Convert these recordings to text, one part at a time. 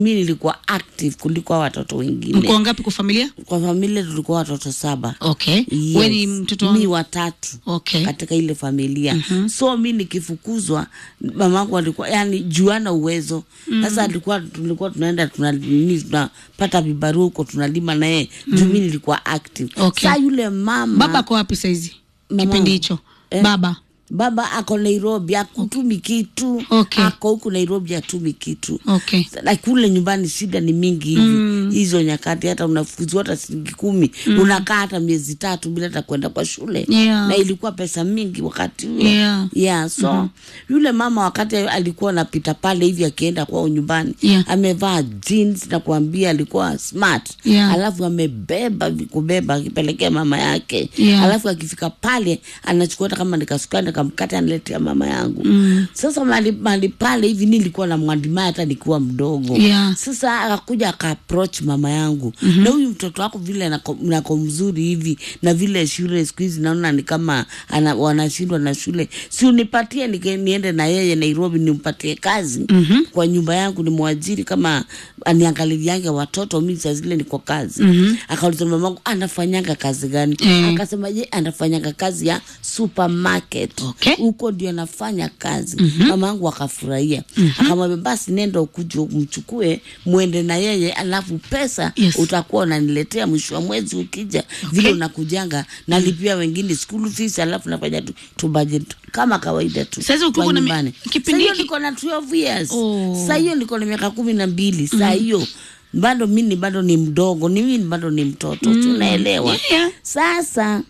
mi nilikuwa active kuliko hao watoto wengine mko wangapi kwa familia kwa familia tulikuwa watoto saba okay Yes. we ni mtoto mi wa... watatu okay katika ile familia mm-hmm. so mi nikifukuzwa mamangu alikuwa yani juana uwezo sasa alikuwa tulikuwa tunaenda tuna- nini, tunapata vibarua huko tunalima naye mm. juu mi nilikuwa active Okay. sa yule mama baba ako wapi saizi Mama- kipindi hicho Eh. baba baba ako nairobi akutumi kitu Okay. ako huku nairobi atumi kitu okay na kule nyumbani shida ni mingi hivi mm. hizo nyakati hata unafukuzwa hata shilingi kumi mm. unakaa hata miezi tatu bila hata kwenda kwa shule Yeah. na ilikuwa pesa mingi wakati huo Yeah. yeah, so mm-hmm. yule mama wakati alikuwa anapita pale hivi akienda kwao nyumbani Yeah. amevaa jeans na kuambia alikuwa smart Yeah. alafu amebeba vikubeba akipelekea mama yake Yeah. alafu akifika pale anachukua hata kama nikasukani nikamkata analetea mama yangu mm. sasa mali, mali pale hivi nilikuwa na mwandimaya hata nikiwa mdogo Yeah. sasa akakuja akaapproach mama yangu mm-hmm. na huyu mtoto wako vile nako, nako mzuri hivi na vile shule siku hizi naona ni kama ana, wanashindwa na shule si unipatie nike- niende na yeye nairobi nimpatie kazi mm-hmm. kwa nyumba yangu nimwajiri kama aniangaliliange watoto mi saa zile niko kazi mm-hmm. akauliza mamangu anafanyanga kazi gani Mm. akasema je anafanyanga kazi ya supermarket Okay. huko ndio anafanya kazi mm-hmm. mama yangu akafurahia mm-hmm. akamwambia basi nenda ukuje mchukue mwende na yeye alafu pesa Yes. utakuwa unaniletea mwisho wa mwezi ukija vile unakujanga nalipia wengine school fees alafu nafanya tu, tu budget kama kawaida tu Sasa ukiwa kwa na mi- nyumbani. kipindi Saa hiyo hiki- niko na 12 years Oh. saa hiyo niko na miaka kumi na mbili saa hiyo bado mini bado ni mdogo ni mimi bado ni mtoto mm. tunaelewa Yeah, yeah. sasa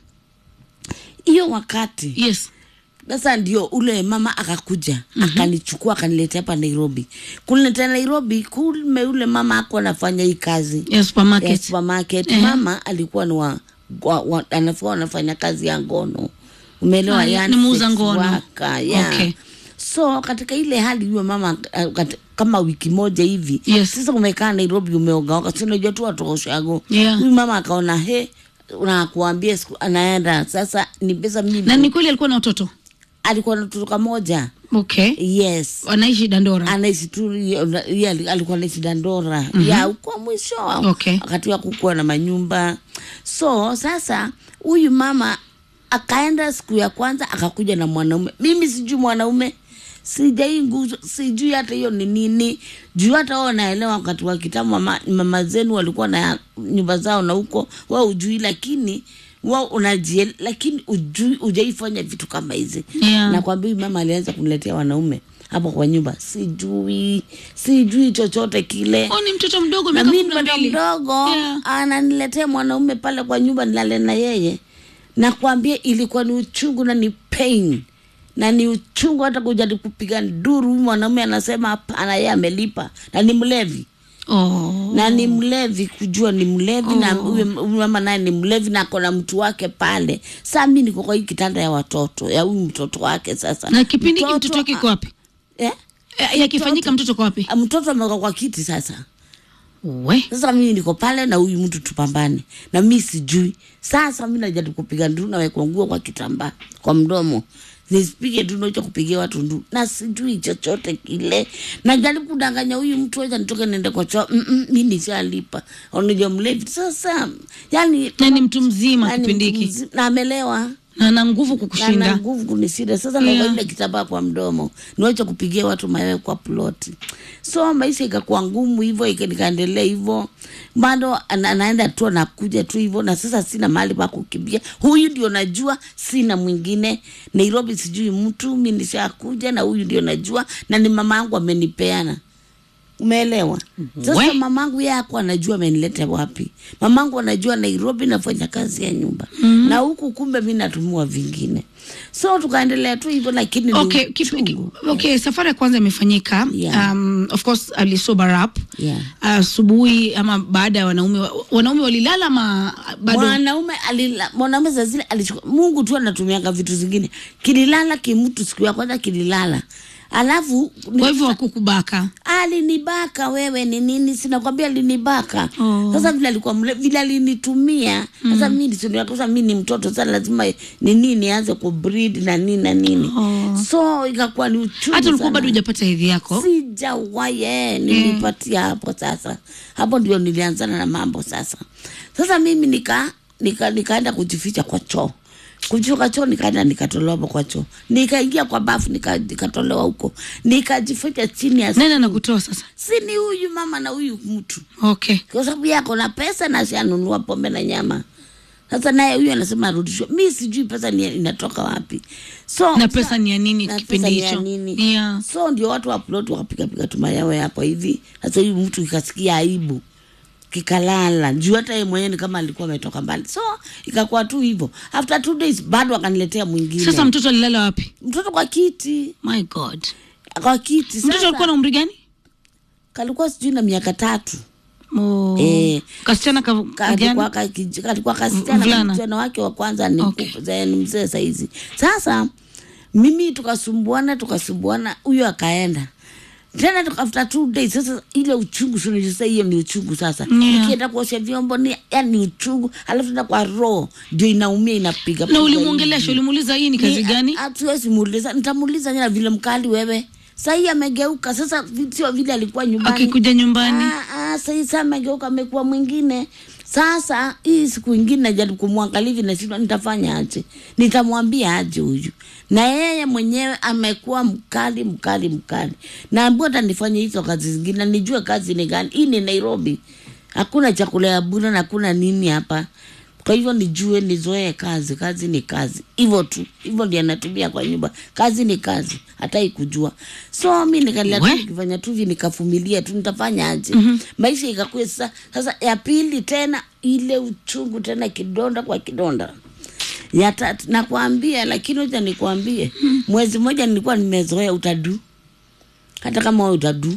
hiyo wakati yes sasa ndio ule mama akakuja mm-hmm. akanichukua akaniletea hapa nairobi kuniletea nairobi kume ule mama ako anafanya hii kazi ya supermarket ya supermarket Eh. mama alikuwa ni wa, wa, wa anafua anafanya kazi ya ngono umeelewa Ah, yani ni muuza sex ngono. worker, yeah. Okay. so katika ile hali huyo mama uh, kat, kama wiki moja hivi Yes. sasa umekaa nairobi umeogaoga si unajua tu watoshago Yeah. huyu mama akaona he nakuambia siku anaenda sasa ni pesa mimi na ni kweli alikuwa na watoto alikuwa na mtoto kamoja okay yes wanaishi dandora anaishi tu ye- ye alikuwa anaishi dandora mm-hmm. ya uko mwisho Okay. wakati wa kukuwa na manyumba so sasa huyu mama akaenda siku ya kwanza akakuja na mwanaume mimi sijui mwanaume sijai nguzo sijui hata hiyo ni nini juu hata wao naelewa wakati wa kitambo mama, mama zenu walikuwa na nyumba zao na huko wao ujui lakini wao unajie lakini ujui ujaifanya vitu kama hizi Yeah. nakwambia huyu mama alianza kuniletea wanaume hapo kwa nyumba sijui sijui chochote kile oh, ni mtoto mdogo na miaka mi kumi na mtoto mbili mdogo Yeah. ananiletea mwanaume pale kwa nyumba nilale na yeye nakwambia ilikuwa ni uchungu na ni pain na ni uchungu hata kujali kupiga nduru huyu mwanaume anasema hapana yeye amelipa na ni mlevi oh. na ni mlevi kujua ni mlevi na huyo huyu mama naye ni mlevi na akona mtu wake pale saa mi niko kwa hii kitanda ya watoto ya huyu mtoto wake sasa na kipindi hiki mtoto wake iko wapi eh? Eh, yakifanyika mtoto kwa wapi Ah, mtoto ameka kwa kiti sasa we sasa mimi niko pale na huyu mtu tupambane na mi sijui sasa mi najaribu kupiga nduru nawekwa nguo kwa kitambaa kwa mdomo nisipige tu nacho kupigia watu nduru na sijui chochote kile najaribu kudanganya huyu mtu acha nitoke niende kwa choo Mm-mm, mi nishalipa onija mlevi sasa yani na ni mtu mzima yani kipindi mtu hiki mzi- na amelewa na ana nguvu na na kukushinda nguvu kunisida sasa Yeah. yeah. ile kitambaa kwa mdomo niwache kupigia watu mayowe kwa ploti so maisha ikakuwa ngumu hivyo ika- nikaendelea hivyo bado ana- anaenda tu anakuja tu hivyo na sasa sina mahali pa kukimbia huyu ndio najua sina mwingine nairobi sijui mtu mi nishakuja na huyu ndio najua na ni mama yangu amenipeana umeelewa sasa We. mamangu yeye ako anajua amenileta wapi mamangu anajua nairobi nafanya kazi ya nyumba mm-hmm. na huku kumbe mi natumua vingine so tukaendelea tu hivyo lakini ni okay, kip, uchungu. okay safari ya kwanza imefanyika Yeah. um, of course alisober up Yeah. asubuhi ama baada ya wanaume wa- wanaume walilala ama bado mwanaume alila mwanaume saa zile alichukua mungu tu anatumianga vitu zingine kililala kimtu siku ya kwanza kililala alafu kwa hivyo wakukubaka alinibaka wewe ni nini sinakwambia alinibaka Oh. sasa vile alikuwa mle vile alinitumia sasa mm. mi sasa mi ni mtoto sasa lazima ni nini nianze kubreed na nini na nini Oh. so ikakuwa ni uchungu hata ulikuwa sana. bado hujapata hedhi yako sijawahi eh, nilipatia hapo sasa hapo ndio nilianzana na mambo sasa sasa mimi nika nika nikaenda kujificha kwa choo kutoka choo nikaenda nikatolewa hapo kwa choo nikaingia kwa bafu nika- nikatolewa huko nikajificha chini ya nani anakutoa sasa si ni huyu mama na huyu mtu okay kwa sababu yako na pesa na sianunua pombe na nyama sasa naye huyu anasema arudishwe mi sijui pesa ni inatoka wapi so na pesa ni ya nini na kipindi pesa ni ya hicho nini? yeah. so ndio watu wa plot wakapigapiga tumayawe hapo hivi sasa huyu mtu ikasikia aibu kikalala juu hata yeye mwenyewe ni kama alikuwa ametoka mbali so ikakuwa tu hivyo after two days bado akaniletea mwingine sasa mtoto alilala wapi mtoto kwa kiti my god kwa kiti mtoto sasa alikuwa na umri gani kalikuwa sijui na miaka tatu oh. Eh. kasichana ka, kalikuwa gani? ka- kalikuwa kasichana Mvulana. msichana wake wa kwanza ni, Okay. okay. ni mzee saizi sasa mimi tukasumbuana tukasumbuana huyo akaenda tena tuka- after two days sasa ile uchungu sasa hiyo ni uchungu sasa Yeah. ikienda kuosha vyombo ni yani uchungu alafu tena kwa roho ndio inaumia inapiga na piga ulimwongelesha hivi. ulimuuliza hii ni kazi Ni- gani a- hatuwezi muuliza nitamuuliza nyana vile mkali wewe sahii amegeuka sasa vi- sio vile alikuwa nyumbani akikuja nyumbani Ah, ah, sahii saa amegeuka amekuwa mwingine sasa hii siku ingine najaribu kumwangalia hivi nashindwa nitafanya aje nitamwambia aje huyu na yeye mwenyewe amekuwa mkali mkali mkali naambua hata nifanye hizo kazi zingine nijue kazi ni gani hii ni nairobi hakuna chakula ya bure na hakuna nini hapa kwa hivyo nijue nizoee kazi kazi ni kazi hivyo tu hivyo ndio anatumia kwa nyumba kazi ni kazi hatai kujua so mi nikalia tu We. nikifanya tu hivi nikafumilia tu nitafanya aje mm-hmm. maisha ikakuwa sasa sasa ya pili tena ile uchungu tena kidonda kwa kidonda ya tatu nakwambia lakini hoja nikwambie mwezi mmoja nilikuwa nimezoea utadu hata kama wewe utadu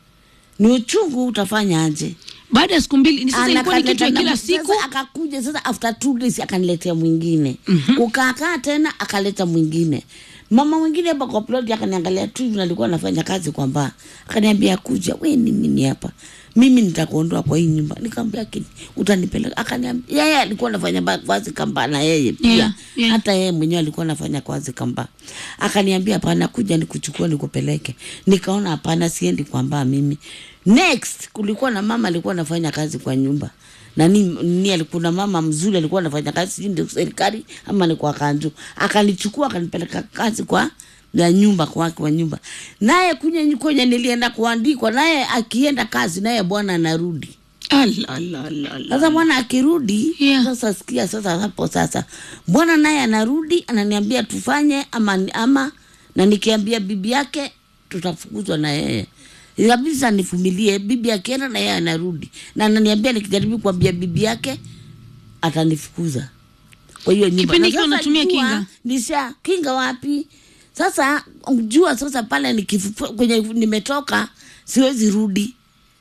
ni uchungu utafanya aje baada ya siku mbili ni sasa ilikuwa ni kitu ya Anakaleta kila na- siku sasa akakuja sasa after two days akaniletea mwingine mm-hmm. ukaakaa tena akaleta mwingine mama mwingine hapa kwa plot akaniangalia tu hivi nalikuwa nafanya kazi kwa mbaa akaniambia kuja we ni nini hapa mimi nitakuondoa kwa hii nyumba nikamwambia kini utanipeleka akaniambia yeye alikuwa anafanya ba- kazi kamba na yeye pia Yeah, yeah. hata yeye mwenyewe alikuwa anafanya kazi kamba akaniambia hapana kuja nikuchukua nikupeleke nikaona hapana siendi kwa mbaa mimi next kulikuwa na mama alikuwa anafanya kazi kwa nyumba na ni, ni alikuwa na mama mzuri alikuwa anafanya kazi sijui ndio serikali ama ni kwa kanju akanichukua akanipeleka kazi kwa ya nyumba kwake kwa nyumba naye kunye kwenye nilienda kuandikwa naye akienda kazi naye bwana anarudi Ala, ala, ala, ala. sasa bwana akirudi Yeah. sasa sikia sasa hapo sasa bwana naye anarudi ananiambia tufanye ama, ama na nikiambia bibi yake tutafukuzwa na yeye kabisa nifumilie bibi akienda na yeye anarudi na ananiambia nikijaribu kuambia bibi yake atanifukuza kwa hiyo nyumba Kipindi Na hicho sasa unatumia jua, kinga? nisha kinga wapi sasa jua sasa pale nikifu- kwenye nimetoka siwezi rudi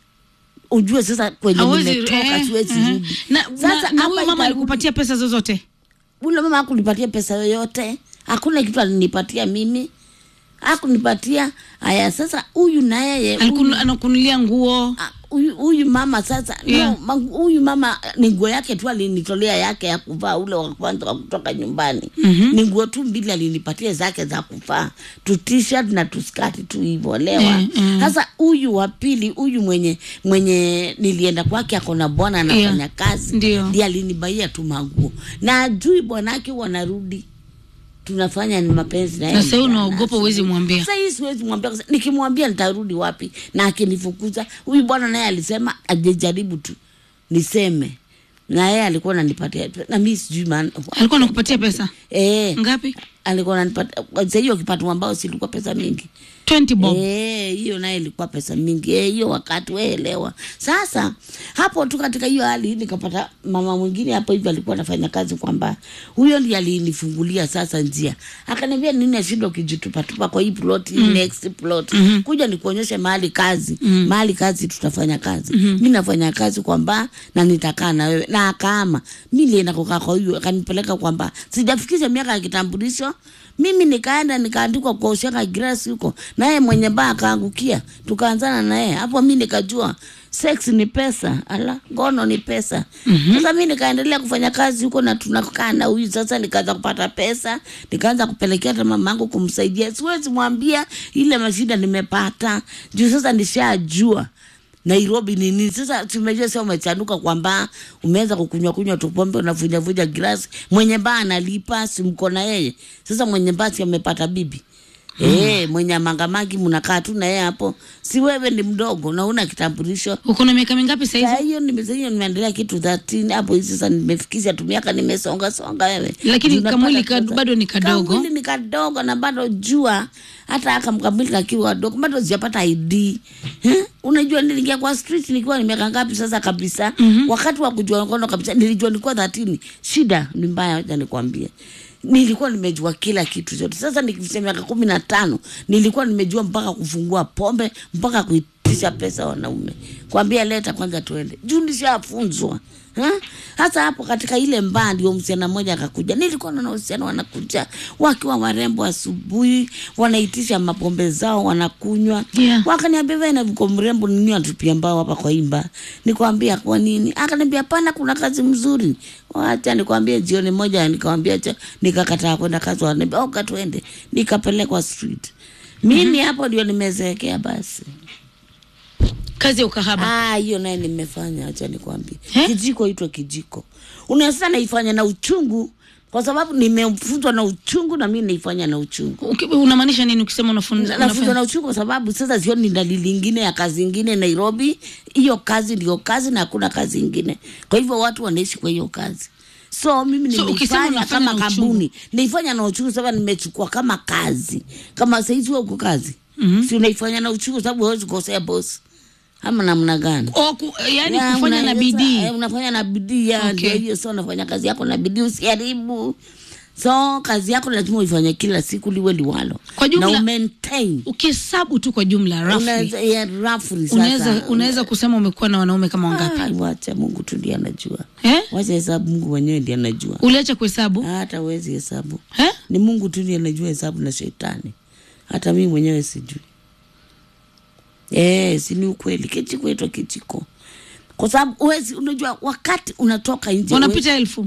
ujue sasa kwenye Hawezi- nimetoka eh, siwezi eh. rudi na, sasa na, na hapa huyo mama itarudi- alikupatia pesa zozote ule mama hakunipatia pesa yoyote hakuna kitu alinipatia mimi hakunipatia haya sasa huyu na yeye Alikunu- huyu- anakunulia nguo Ah, huyu huyu mama sasa Yeah. no, ma- huyu mama ni nguo yake tu alinitolea yake ya kuvaa ule wa kwanza wa kutoka nyumbani Mhm. ni nguo tu mbili alinipatia zake za kuvaa tu t-shirt na tu skati tu hivyo lewa Eh, eh. sasa huyu wa pili huyu mwenye mwenye nilienda kwake ako na bwana anafanya Yeah. kazi Ndio. ndiye alinibaia tu manguo na ajui bwanake wanarudi tunafanya ni mapenzi na yeye na sahii mchana, unaogopa asubuhi. uwezi mwambia Sasa hii siwezi mwambia, kwa sababu nikimwambia nitarudi wapi? Na akinifukuza huyu bwana naye alisema ajejaribu tu niseme, na yeye alikuwa ananipatia na mimi sijui maana alikuwa anakupatia pesa eh, ngapi alikuwa ananipatia sasa. Hiyo kipato ambao silikuwa pesa mingi 20 bob Eh, hiyo naye ilikuwa pesa mingi Eh, hiyo wakati weelewa. Sasa hapo tu katika hiyo hali nikapata mama mwingine hapo hivi alikuwa anafanya kazi kwamba huyo ndiye alinifungulia sasa njia, akaniambia nini ashinda ukijitupatupa kwa hii plot hii next plot kuja nikuonyeshe mahali kazi mahali kazi tutafanya kazi mi nafanya kazi kwamba na nitakaa na wewe na akaama mi nilienda kukaa kwa huyo akanipeleka kwamba sijafikisha miaka ya kitambulisho mimi nikaenda nikaandikwa kwa ushaka grasi huko naye mwenye baa akaangukia tukaanzana naye hapo mi nikajua sex ni pesa ala ngono ni pesa mm-hmm. sasa mi nikaendelea kufanya kazi huko na tunakaa na huyu sasa nikaanza kupata pesa nikaanza kupelekea hata mamangu kumsaidia siwezi mwambia ile mashida nimepata juu sasa nishajua Nairobi ni nini? Sasa tumejua sasa umechanuka kwamba umeanza kukunywa kunywa tu pombe unavuja vuja glasi, mwenye baa analipa, si mko na yeye. Sasa mwenye baa si amepata bibi hmm. Eh, mwenye mangamagi mnakaa tu na yeye hapo, si wewe ni mdogo na una kitambulisho uko na miaka mingapi Saa sahizi hiyo nimesaidia nimeendelea kitu 13 hapo hizi sasa nimefikisha tu miaka nimesonga songa wewe. Lakini Tunapata kamwili ka- pesa. bado ni kadogo. Kamwili ni kadogo na bado jua hata aka mkamwili kakiwa kadogo bado sijapata ID. Eh? Unajua niliingia kwa street nikiwa ni miaka ngapi sasa kabisa. Mm-hmm. Wakati wa kujua ngono kabisa nilijua nilikuwa 13. Shida ni mbaya acha nikwambie. Nilikuwa nimejua kila kitu chote. Sasa nikifikia miaka kumi na tano nilikuwa nimejua mpaka kufungua pombe mpaka kuitisha pesa wanaume, kwambia leta kwanza tuende juu nishafunzwa Ha? Hasa hapo katika ile mbaa ndio msichana mmoja akakuja. Nilikuwa naona wasichana wanakuja wakiwa warembo asubuhi, wanaitisha mapombe zao wanakunywa. Yeah. Wakaniambia wewe na viko mrembo nini atupia mbao hapa kwa imba. Nikwambia kwa nini? Akaniambia hapana, kuna kazi mzuri. Wacha nikwambie, jioni moja nikamwambia cha nikakataa kwenda kazi, wananiambia oh, katuende. Nikapelekwa street. Mimi hapo ndio nimezeekea basi. kazi ya ukahaba Ah, hiyo naye nimefanya, acha nikwambie. Eh? Kijiko itwa kijiko. Unaweza naifanya na uchungu kwa sababu nimefunzwa na uchungu na mimi naifanya na uchungu. Uki- unamaanisha nini ukisema unafunza Nafunzwa unafanya- na uchungu kwa sababu sasa sioni dalili ingine ya kazi ingine Nairobi. Hiyo kazi ndio kazi na hakuna kazi ingine. Kwa hivyo watu wanaishi kwa hiyo kazi. So mimi So, ukisema nimeifanya unafanya kama na uchungu. kampuni, naifanya na uchungu sababu nimechukua kama kazi. Kama saizi wewe uko kazi, Mhm. si unaifanya na uchungu sababu huwezi kukosea boss. Ama namna gani? O, ku, yani Ya, kufanya na unaweza- bidii eh, unafanya na bidii ya Okay. ndio hiyo. So unafanya kazi yako na bidii, usiharibu. So kazi yako lazima uifanye kila siku, liwe liwalo, Kwa jumla- na umaintain ukihesabu tu kwa jumla roughly, unaweza ya roughly sasa. unaweza unaweza kusema umekuwa na wanaume kama wangapi Ah, wacha Mungu tu ndiye anajua. eh? Wacha hesabu, Mungu mwenyewe ndiye anajua. uliacha kuhesabu Hata wezi hesabu, eh? ni Mungu tu ndiye anajua hesabu na shetani. Hata mimi mwenyewe sijui. Eh, si ni ukweli. Kijiko itwa kijiko, kwa sababu uwezi, unajua wakati unatoka nje huwezi- wanapita elfu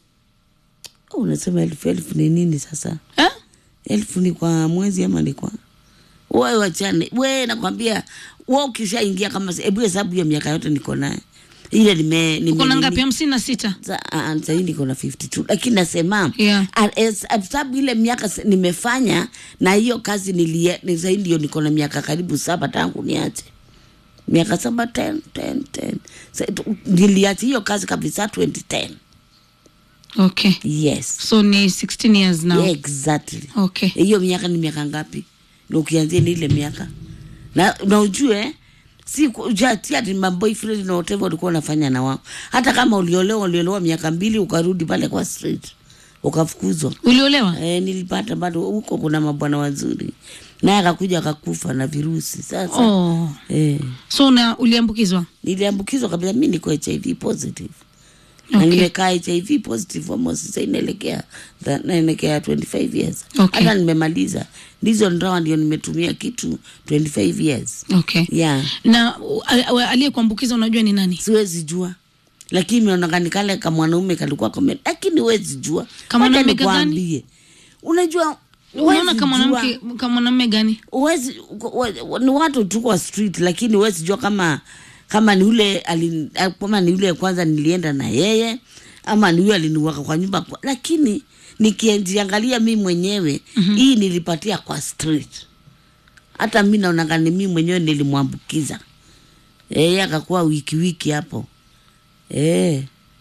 Oh, unasema elfu elfu ni nini sasa? eh? Elfu ni kwa mwezi ama ni kwa wewe? Wachane we, nakwambia we, ukishaingia kama hebu hesabu hiyo miaka yote niko naye ile nime nime uko na nini- ngapi hamsini na sita Sa- ah, ah, sahii niko na 52 lakini nasema Yeah. ah, es- ah, sababu ile miaka s- nimefanya na hiyo kazi nilie ni sahii ndio niko na miaka karibu saba tangu niache miaka saba 10 10 10 Sa- tu- niliacha hiyo kazi kabisa 2010 okay yes so ni 16 years now yeah, exactly okay hiyo miaka ni miaka ngapi na ukianzia ni ile miaka na, na ujue si ku- ujati ati maboyfriend na whatever ulikuwa unafanya na wao hata kama uliolewa uliolewa miaka mbili ukarudi pale kwa street ukafukuzwa uliolewa e, nilipata bado huko kuna mabwana wazuri naye akakuja akakufa na virusi sasa oh. e, so una uliambukizwa niliambukizwa kabisa mi niko hiv positive na Okay. nimekaa hiv positive almost sasa inaelekea tha- naelekea 25 years Okay. hata nimemaliza ndizo ndawa ndio nimetumia kitu 25 years okay yeah na u- a- a- aliyekuambukiza unajua ni nani siwezi jua lakini imeonekana kale ka mwanaume kalikuwa kame lakini huwezi jua Kama Wacha mwanaume gani? nikwambie. unajua unaona huwezi kama jua- mwanamke kama mwanamume gani huwezi wa- ni watu tu kwa street lakini huwezi jua kama kama ni ule ali, kama ni ule kwanza nilienda na yeye ama ni yule aliniwaka kwa nyumba kwa, lakini nikijiangalia mi mwenyewe mm-hmm. hii nilipatia kwa street hata mi naonanga ni mi mwenyewe nilimwambukiza yeye akakuwa wiki wiki hapo eh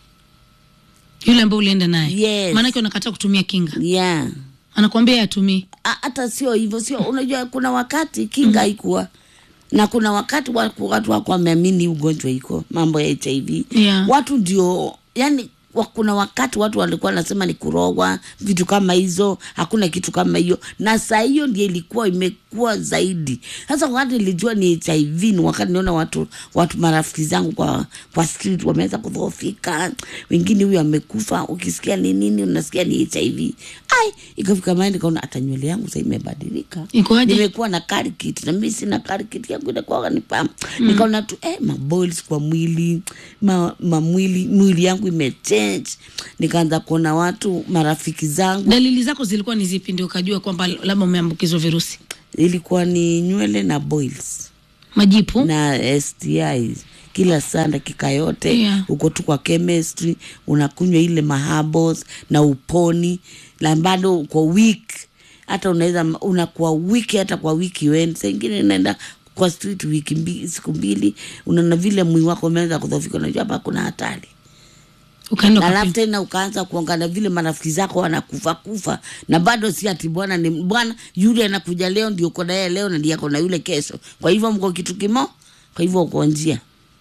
yule ambaye ulienda naye Yes. maanake unakataa kutumia kinga yeah anakuambia yatumii A- hata sio hivyo sio unajua kuna wakati kinga haikuwa na kuna wakati wa- watu wako wameamini ugonjwa iko mambo ya hiv Yeah. watu ndio yani wa, kuna wakati watu walikuwa wanasema ni kurogwa vitu kama hizo hakuna kitu kama hiyo na saa hiyo ndio ilikuwa imekuwa zaidi sasa wakati nilijua ni hiv ni wakati niona watu watu marafiki zangu kwa kwa street wameweza kudhoofika wengine huyu amekufa ukisikia ni nini unasikia ni hiv ai ikafika mahali nikaona hata nywele yangu sasa imebadilika Ikoaje? nimekuwa na karikit na mimi sina karikit yangu inakuwa ni pam mm. nikaona tu eh, maboils kwa mwili ma, ma mwili mwili yangu imechange nikaanza kuona watu marafiki zangu dalili zako zilikuwa ni zipi ndio ukajua kwamba labda umeambukizwa virusi ilikuwa ni nywele na boils majipu na STIs kila saa dakika yote Yeah. uko tu kwa chemistry unakunywa ile mahabos na uponi na bado uko week hata unaweza unakuwa wiki hata kwa wiki wen saingine naenda kwa street wiki mbili, siku mbili unaona vile mwili wako umeanza kudhoofika unajua hapa kuna hatari ukaenda na alafu ukapima. tena ukaanza kuangalia vile marafiki zako wanakufa kufa na bado si ati bwana ni bwana yule anakuja leo ndio uko naye leo na ndiye ako na yule kesho kwa hivyo mko kitu kimo kwa hivyo uko njia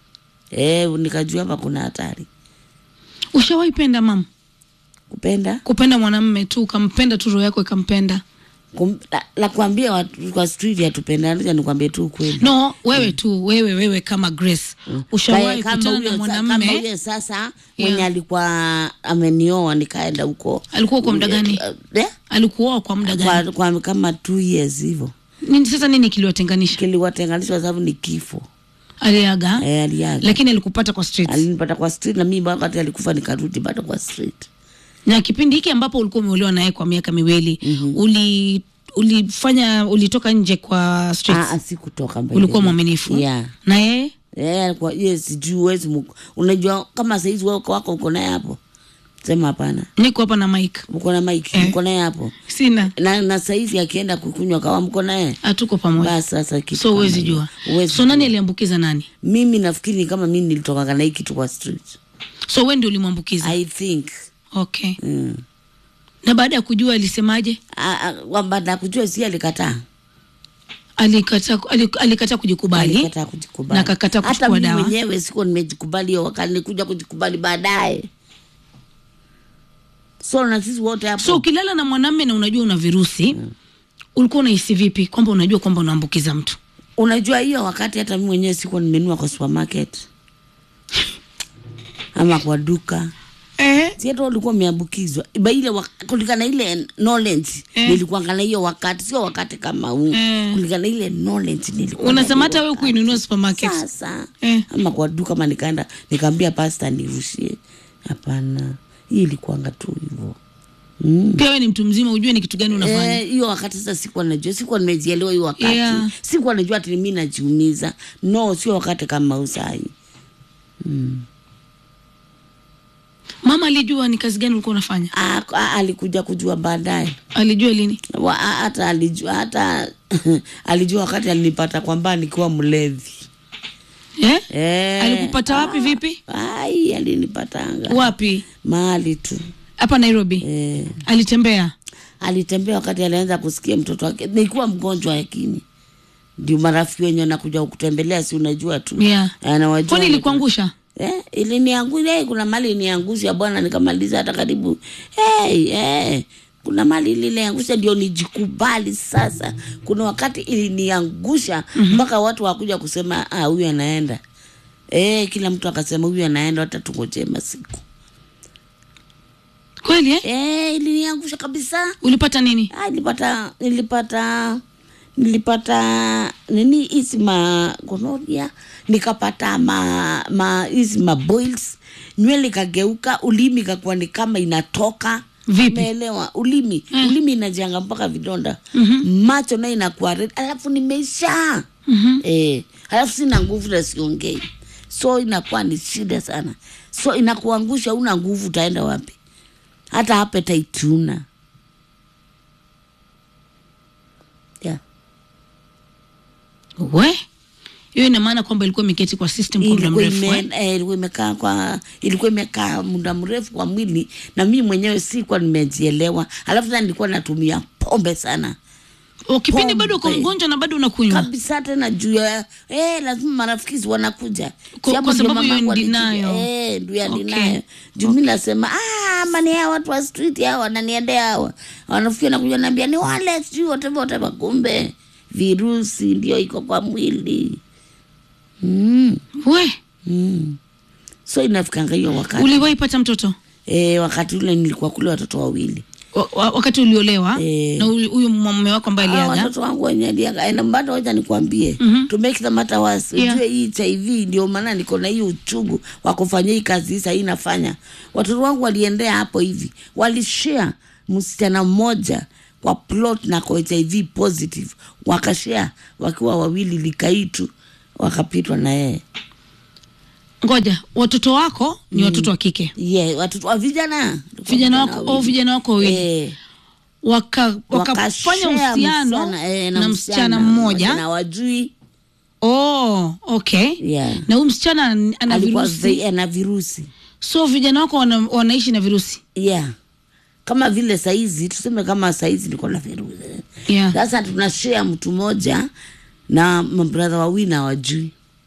eh nikajua hapa kuna hatari ushawahi penda mama kupenda kupenda mwanamme tu ukampenda tu roho yako ikampenda kum, la, la kuambia watu kwa street hatupendani nikwambie tu ukweli no wewe tu wewe wewe kama grace ushawahi Kaya kama kutana huyo na sa- kama mwanamme huyo sasa Yeah. mwenye alikuwa amenioa nikaenda huko alikuwa kwa muda gani eh? alikuoa kwa muda gani kwa, kwa kama two years hivyo nini sasa nini kiliwatenganisha kiliwatenganishwa sababu ni kifo aliaga eh, aliaga lakini alikupata kwa street alinipata kwa street na mimi wakati alikufa nikarudi bado kwa street na kipindi hiki ambapo ulikuwa umeolewa naye kwa miaka miwili mm-hmm. uli ulifanya ulitoka nje kwa streets ah, sikutoka mbele. ulikuwa mwaminifu yeah. na yeye Eh, alikuwa yes, sijui huwezi mu- unajua kama saizi wewe uko wako uko naye hapo sema hapana niko hapa na mike uko na mike Eh. uko naye hapo sina na, na saizi akienda kukunywa kawa mko naye hatuko pamoja basi sasa kitu so kama huwezi hiyo. jua Huwezi so nani jua. aliambukiza nani mimi nafikiri ni kama mimi nilitokaga na hii kitu kwa street so we ndio ulimwambukiza i think okay mm. na baada ya kujua alisemaje Ah, ah, kwamba nakujua si alikataa alikata alik- alikata kujikubali alikataa kujikubali na akakataa hata kuchukua mimi dawa mwenyewe sikuwa nimejikubali hiyo wakati nilikuja kujikubali baadaye so na sisi wote hapo so ukilala na mwanamme na unajua una virusi ulikuwa unahisi vipi kwamba unajua kwamba unaambukiza mtu unajua hiyo wakati hata mimi mwenyewe sikuwa nimenua kwa supermarket ama kwa duka eh. si hata ulikuwa umeambukizwa Iba ile wak- kulingana ile knowledge Eh. nilikuwa ngana hiyo wakati sio wakati kama huu Eh. kulingana ile knowledge nilikuwa unasema na hata hiyo we kuinunua supermarket sasa Eh. ama kwa duka ama nikaenda nikaambia pasta nirushie hapana hii ilikuanga tu hivyo mm. pia we ni mtu mzima ujue ni kitu gani unafanya Eh, hiyo wakati sasa sikuwa najua sikuwa nimejielewa hiyo wakati Yeah. sikuwa najua ati mi najiumiza no sio wakati kama usai mama alijua ni kazi gani ulikuwa unafanya A- a- alikuja kujua baadaye alijua lini Wa- a- hata alijua hata alijua wakati alinipata kwamba nikiwa mlevi eh? eh, alikupata wapi vipi ai alinipatanga wapi mahali tu hapa nairobi eh, alitembea alitembea wakati alianza kusikia mtoto wake nilikuwa mgonjwa lakini ndio marafiki wenye wanakuja kutembelea si unajua tu Yeah. anawajua kwani ilikuangusha Eh, iliniangusha eh, kuna mali iniangusha bwana, nikamaliza hata karibu hey, eh, kuna mali iliniangusha ndio nijikubali sasa. Kuna wakati iliniangusha mpaka watu wakuja kusema ah, huyu anaenda eh, kila mtu akasema huyu anaenda, hata tungojee masiku kweli eh? eh, iliniangusha kabisa. ulipata nini Ah, nilipata nilipata nilipata nini hizi ma gonoria nikapata ma ma hizi ma boils nywele ikageuka ulimi ikakuwa ni kama inatoka Vipi? umeelewa ulimi Eh. ulimi inajanga mpaka vidonda Mhm. macho nayo inakuwa red alafu nimeisha Mhm. eh, alafu sina nguvu na siongei so inakuwa ni shida sana so inakuangusha una nguvu utaenda wapi hata appetite una yeah. we hiyo ina maana kwamba ilikuwa imeketi kwa system kwa muda ilikuwa mrefu ime- eh? eh, ilikuwa imekaa kwa ilikuwa imekaa muda mrefu kwa mwili na mimi mwenyewe sikuwa nimejielewa alafu tena nilikuwa natumia pombe sana O, kipindi bado uko Pombe. mgonjwa na bado unakunywa kabisa tena juu ya eh, lazima marafiki wanakuja Kwa- Si hapo kwa ndio sababu mamangu you're in alikuja. denial. eh, ndio ya Okay. denial. juu mi nasema ah, mani hawa watu wa street hawa wananiendea hawa wanafikia nakuja naambia ni wale sijui whatever whatever kumbe virusi ndio iko kwa mwili mm, we mm. so inafikanga hiyo wakati uliwahi pata mtoto eh, wakati ule nilikuwa kule watoto wawili wa, wa, wakati uliolewa Eh. na uli- huyu mume wako ambaye Ah, aliaga watoto wangu wenye aliaga na bado wacha nikwambie Mhm. to make the matter worse Yeah. ujue hii HIV ndio maana niko na hii uchungu wa kufanya hii kazi hii sahii nafanya watoto wangu waliendea hapo hivi walishare msichana mmoja kwa plot na kwa HIV positive wakashare wakiwa wawili likaitu wakapitwa na yeye ngoja watoto wako ni watoto wa kike yeah, watoto wa vijana vijana wako oh, wawili. vijana wako wawili Eh, waka wakafanya wakashare uhusiano msichana, eh, na msichana mmoja na wajui oh, okay yeah. na huyu msichana an- ana alikuwa virusi vi- ana virusi so vijana wako wana, wanaishi na virusi yeah kama vile saizi tuseme kama saizi niko na virusi yeah. sasa tunashare mtu mmoja na mabradha wawili na wajui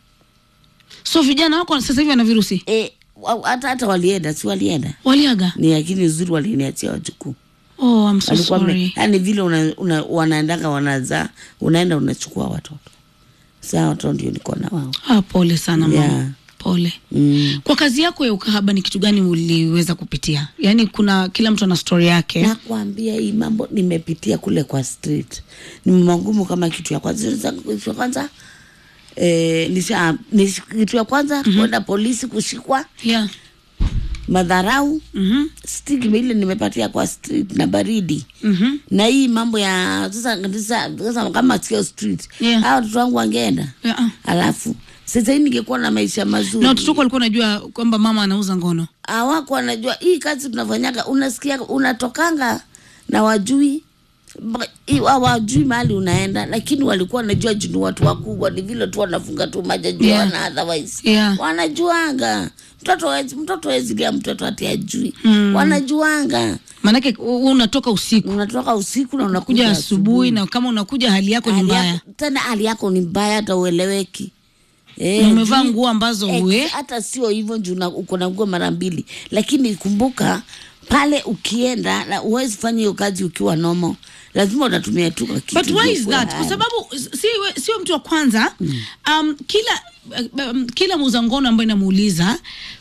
so vijana wako sasa hivi wana virusi e, wa- hata hata walienda si walienda waliaga ni lakini uzuri waliniachia wajukuu oh, I'm so walikuwa me- sorry yani vile una, una, wanaendanga wanazaa unaenda unachukua watoto saa watoto ndio niko na wao ah, pole sana mama Yeah. pole mm. kwa kazi yako ya ukahaba ni kitu gani uliweza kupitia yaani kuna kila mtu ana story yake nakwambia hii mambo nimepitia kule kwa street ni magumu kama kitu ya kwanza Sasa kitu ya kwanza eh, nisha, nish, kitu ya kwanza mm-hmm. kwenda polisi kushikwa yeah. madharau mm-hmm. stigma ile nimepatia kwa street na baridi Mm-hmm. na hii mambo ya sasa sasa, sasa kama sio street Yeah. hawa watoto wangu wangeenda Yeah. alafu sasa hii ningekuwa na maisha mazuri na watoto wako walikuwa unajua kwamba mama anauza ngono hawako wanajua hii kazi tunafanyaga unasikia unatokanga na wajui Mba- i- hawajui mahali unaenda lakini walikuwa wanajua juu ni watu wakubwa ni vile tu wanafunga tu majajua Yeah. yeah. na otherwise Yeah. wanajuanga mtoto wezi, mtoto wezi lia mtoto ati ajui Mm. wanajuanga maanake u- unatoka usiku unatoka usiku na kuja unakuja asubuhi na kama unakuja hali yako ni Hali mbaya yako- tena hali yako ni mbaya hata ueleweki Eh, na umevaa juu- nguo ambazo Ex- we hata sio hivyo juu na- uko na nguo mara mbili lakini kumbuka pale ukienda na uwezi fanya hiyo kazi ukiwa nomo lazima utatumia tu kwa kitu but why is ndio that kuwa kwa sababu si, we- sio mtu wa kwanza um, kila um, kila muuza ngono ambayo inamuuliza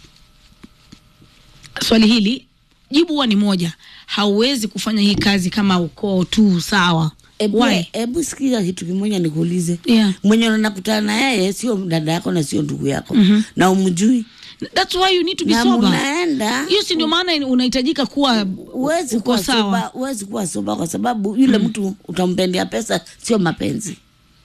swali hili jibu huwa ni moja hauwezi kufanya hii kazi kama ukoo tu sawa Ebu, Why? ebu sikiza kitu kimoja nikuulize Yeah. mwenye unakutana na yeye sio dada yako na sio ndugu yako na umjui That's why you need to be na sober mnaenda hiyo si ndio maana unahitajika kuwa uwezi uko kuwa sawa. soba, uwezi kuwa soba kwa sababu yule mtu utampendea pesa, sio mapenzi.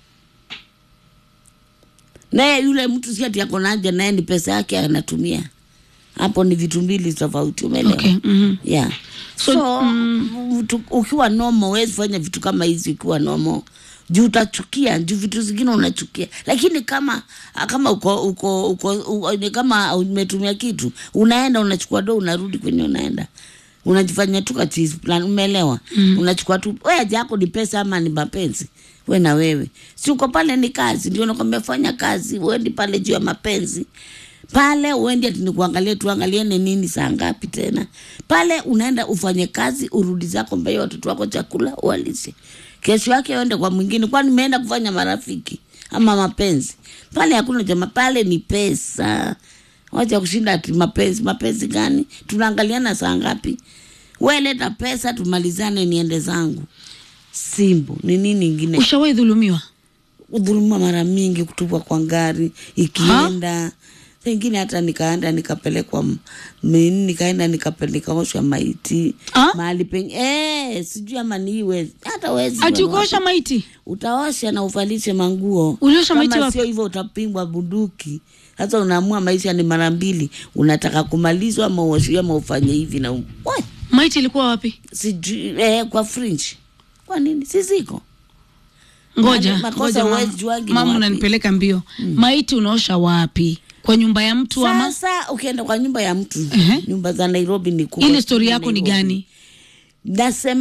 Naye yule mtu si ati ako na haja naye, ni pesa yake anatumia. Hapo ni vitu mbili tofauti, umeelewa? Okay, mhm. yeah. So, So, mtu- ukiwa nomo huwezi fanya vitu kama hizi ukiwa nomo juu utachukia juu vitu zingine unachukia lakini kama kama uko uko uko u, ni kama umetumia kitu unaenda unachukua do unarudi kwenye unaenda unajifanya tu kachizi plan umeelewa mm. unachukua tu we haja yako ni pesa ama ni mapenzi we na wewe si uko pale ni kazi ndio nakwambia fanya kazi uendi pale juu ya mapenzi pale uendi ati ni kuangalia tuangaliane nini saa ngapi tena pale unaenda ufanye kazi urudi zako mbee watoto wako chakula uwalishe kesho yake uende kwa mwingine kwani meenda kufanya marafiki ama mapenzi pale hakuna jama pale ni pesa wacha kushinda ati mapenzi mapenzi gani tunaangaliana saa ngapi we leta pesa tumalizane niende zangu simbu ni nini ingine ushawahi dhulumiwa kudhulumiwa mara mingi, kutupwa kwa ngari ikienda pengine hata nikaenda nikapelekwa m- mini nikaenda nikape- nikaoshwa maiti Ah? mahali pengi eh, sijui ama niwe hata wezi ati wewe ukaosha maiti utaosha na uvalishe manguo. Uliosha maiti Kama wapi? sio hivyo utapingwa bunduki. Sasa unaamua maisha ni mara mbili, unataka kumalizwa ama uoshe ama ufanye hivi na u- Wai, maiti ilikuwa wapi sijui eh, kwa fringe. Kwa nini si ziko? ngoja Makosa ngoja mama. huwezi juangi ni mama wapi. unanipeleka mbio maiti unaosha wapi kwa nyumba ya mtu ama Sasa ukienda kwa nyumba ya mtu Ehe. nyumba za Nairobi ni kubwa. ile stori sana yako ni Nairobi. gani Nasema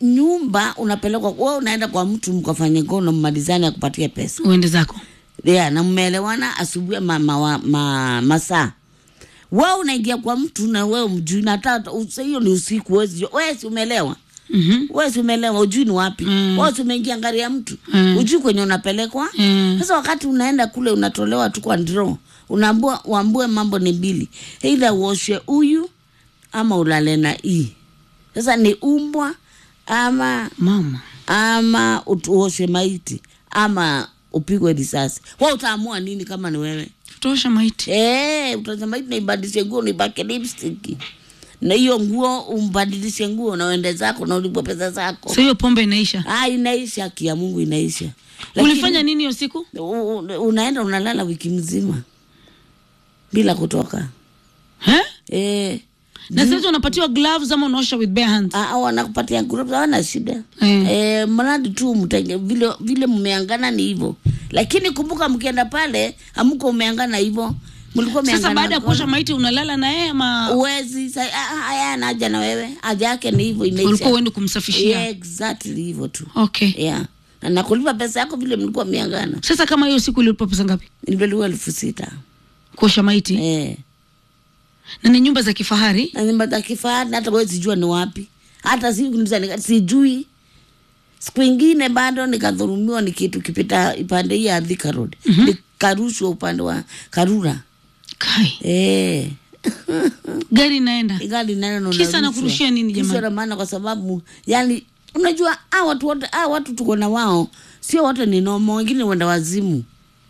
nyumba unapelekwa wewe unaenda kwa mtu mkafanye ngono mmalizane akupatie pesa uende zako yeah, na mmeelewana asubuhi ma, ma, ma, ma, masaa wewe unaingia kwa mtu na wewe mjui na hata usa- hiyo ni usiku wezi jua. wewe si umeelewa Mhm. wewe si umeelewa ujui ni wapi Mm. wewe si umeingia ngari ya mtu Mm. ujui kwenye unapelekwa Mm. sasa wakati unaenda kule unatolewa tu kwa draw unaambua uambue mambo ni mbili eidha uoshe huyu ama ulale na hii sasa ni umbwa ama mama ama ut- uoshe maiti ama upigwe risasi wa utaamua nini kama ni wewe tosha maiti Eh, utasema hivi naibadilishe nguo nipake lipstick na hiyo nguo umbadilishe nguo na uende zako na ulipwe pesa zako so hiyo pombe inaisha ah, inaisha haki ya mungu inaisha ulifanya nini hiyo siku u- u- unaenda unalala wiki mzima bila kutoka eh? eh, na sasa unapatiwa gloves ama unaosha with bare hands ah, wanakupatia group hawana shida Eh. eh, mradi tu mtenge vile vile mmeangana ni hivyo lakini kumbuka mkienda pale amko umeangana hivyo mlikuwa sasa mmeangana baada ya mkono. kuosha maiti unalala na yeye ama uwezi sa- ah, ah, haya anaja na wewe haja yake ni hivyo inaisha ulikuwa uende kumsafishia yeah, exactly hivyo tu okay yeah na nakulipa pesa yako vile mlikuwa miangana sasa kama hiyo siku ililipa pesa ngapi nilipeliwa elfu sita kuosha maiti eh. na ni nyumba za kifahari na nyumba za kifahari na hata wewe sijua ni wapi hata si kuniuliza nika- sijui siku ingine bado nikadhurumiwa ni kitu kipita upande hii ya Thika Road nikarushwa upande wa Karura kai eh. gari inaenda gari nalo Kisa anakurushia nini jamani? na maana kwa sababu yani unajua a watu wote a watu tuko na wao sio wote ni nomo wengine wenda wazimu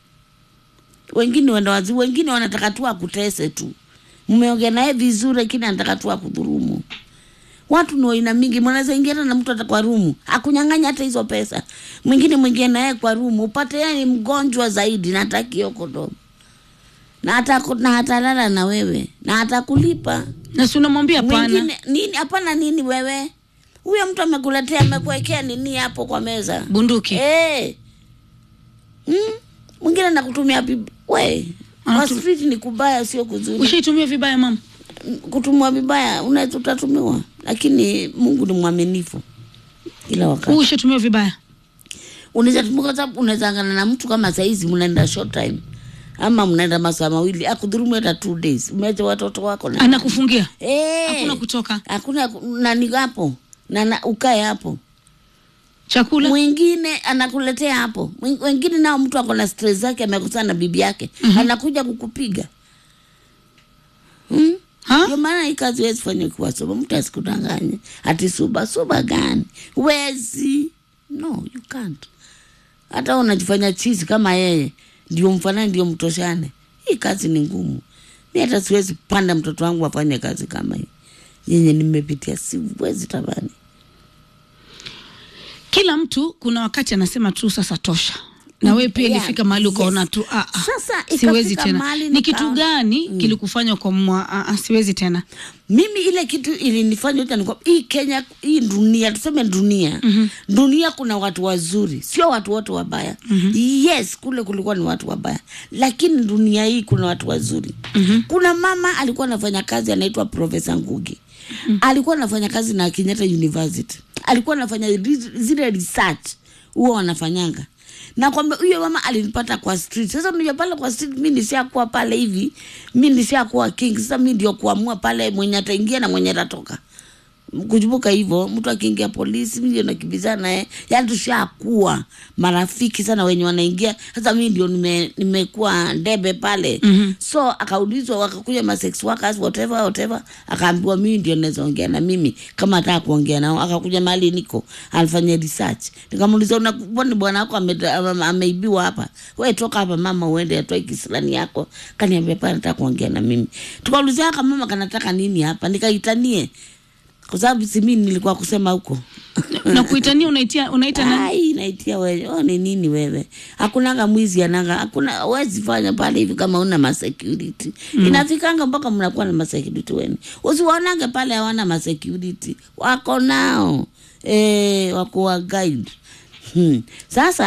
wengine wenda wazimu wengine wanataka tu akutese tu mmeongea naye vizuri lakini anataka tu akudhurumu watu ni waina mingi mnaweza ingia hata na mtu hata kwa rumu akunyang'anya hata hizo pesa mwingine mwingie naye kwa rumu upate yeye ni mgonjwa zaidi na hataki hiyo kondomu na ataku- na atalala na wewe na atakulipa na si unamwambia hapana mwingine nini hapana nini wewe huyo mtu amekuletea amekuwekea nini hapo kwa meza bunduki Eh. mm? mwingine nakutumia bib- we kwa Anatu- street ni kubaya sio kuzuri ushaitumia vibaya mama kutumiwa vibaya unaweza utatumiwa lakini mungu ni mwaminifu kila wakati ushaitumia vibaya unaweza tumia kwa sababu unaweza angana na mtu kama saizi mnaenda short time ama mnaenda masaa mawili akudhurumu hata two days umeacha watoto wako na anakufungia Eh. hakuna kutoka hakuna nani hapo na, na ukae hapo chakula mwingine anakuletea hapo Mwing- wengine nao mtu ako na stress zake amekusana na bibi yake mm-hmm. anakuja kukupiga hmm? Ha? ndio maana hii kazi wezi fanya ukiwa soba mtu asikudanganye ati suba suba gani wezi no you can't hata unajifanya chizi kama yeye ndio mfanani ndio mtoshane hii kazi ni ngumu mi hata siwezi panda mtoto wangu afanye kazi kama hii yenye nimepitia siwezi tabani kila mtu kuna wakati anasema tu sasa tosha na wewe pia Yeah, ilifika mahali ukaona yes. tu ah, ah, Sasa siwezi ikafika tena mahali ni nika- kitu gani kilikufanya ukamwa ah, ah, siwezi tena mimi ile kitu ilinifanya yote ni kwamba hii Kenya, hii dunia, tuseme dunia mm-hmm. dunia kuna watu wazuri, sio watu wote wabaya mm-hmm. Yes, kule kulikuwa ni watu wabaya, lakini dunia hii kuna watu wazuri mm-hmm. Kuna mama alikuwa anafanya kazi anaitwa Profesa Ngugi mm-hmm. alikuwa anafanya kazi na Kenyatta University, alikuwa anafanya ri- zile research huwa wanafanyanga na kwamba huyo mama alinipata kwa street. Sasa unajua pale kwa street, mi nishakuwa pale hivi, mi nishakuwa king. Sasa mi ndio kuamua pale mwenye ataingia na mwenye atatoka kujubuka hivyo, mtu akiingia polisi, mi ndio nakimbizana naye, yani tushakuwa marafiki sana wenye wanaingia. Sasa mi ndio nime- nimekuwa ndebe pale mm-hmm. So akaulizwa, wakakuja ma sex workers whatever whatever, akaambiwa mimi ndio naweza ongea na mimi kama ataka kuongea nao. Akakuja mahali niko, alifanya research, nikamuuliza unakuboni bwana wako ame- ame- ameibiwa hapa, we toka hapa mama, uende atoe kisilani yako. Kaniambia pana nataka kuongea na mimi, tukaulizia kama mama kanataka nini hapa, nikaitanie kwa sababu si mimi nilikuwa kusema huko na kuitania unaitia unaita nani ai naitia wewe oh, ni nini wewe hakunanga mwizi ananga hakuna wezi fanya pale hivi kama una masecurity mm. inafikanga mpaka mnakuwa na masecurity wenu usiwaonage pale hawana masecurity wako nao e, wako wa guide hmm. sasa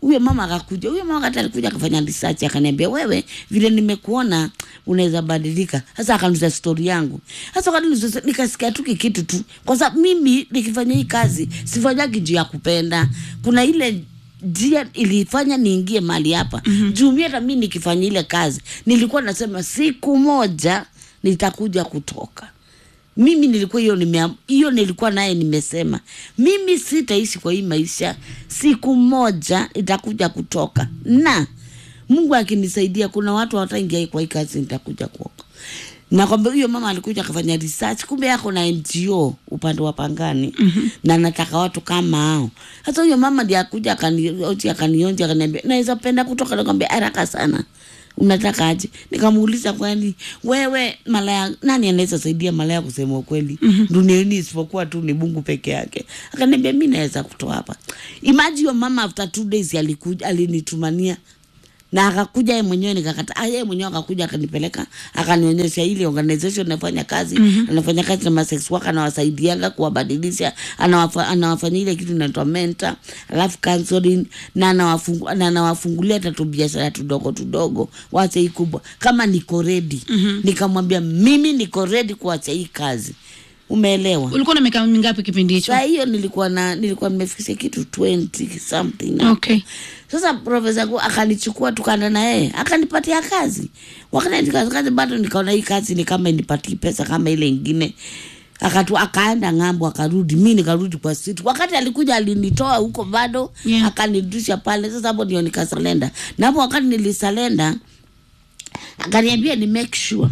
huyo mama akakuja huyo mama wakati alikuja akafanya research akaniambia wewe vile nimekuona unaweza badilika sasa akanuza stori yangu sasa wakati nikasikia tu kikitu tu kwa sababu mimi nikifanya hii kazi sifanyagi juu ya kupenda kuna ile njia ilifanya niingie mali hapa mm-hmm. juu mi hata mi nikifanya ile kazi nilikuwa nasema siku moja nitakuja kutoka mimi nilikuwa hiyo nime hiyo nilikuwa naye nimesema mimi sitaishi kwa hii maisha siku moja itakuja kutoka na mungu akinisaidia kuna watu wataingia kwa hii kazi nitakuja kuoka na kwamba huyo mama alikuja akafanya research kumbe yako na ngo upande wa pangani mm-hmm. na nataka watu kama hao sasa huyo mama ndi akuja akanioji akanionja akaniambia naweza penda kutoka nakwambia haraka sana unataka aje nikamuuliza kwani wewe malaya nani anaweza saidia malaya kusema ukweli mm-hmm. duniani isipokuwa tu ni mungu peke yake akaniambia mi naweza kutoa hapa imaji hiyo mama after two days alikuja alinitumania na akakuja yeye mwenyewe nikakata ah, yeye mwenyewe akakuja akanipeleka akanionyesha ile organization anafanya kazi mm-hmm. anafanya kazi na masex worker anawasaidianga kuwabadilisha anawafa, anawafanyia ile kitu inaitwa mentor alafu counseling na anawafungu, na anawafungulia tatu biashara tudogo tudogo wache hii kubwa kama niko ready mm-hmm. nikamwambia mimi niko ready kuacha hii kazi umeelewa ulikuwa na miaka mingapi kipindi hicho saa hiyo nilikuwa na nilikuwa nimefikisha kitu 20 something hapo. okay Sasa profesa ku akanichukua tukaenda na yeye akanipatia kazi. Wakati kazi bado nikaona hii kazi ni kama inipatii pesa kama ile ingine. Akatu akaenda ng'ambo akarudi, mi nikarudi kwa street. Wakati alikuja alinitoa huko bado Yeah. akanirudisha pale. Sasa hapo ndio nikasalenda, na hapo wakati nilisalenda akaniambia ni make sure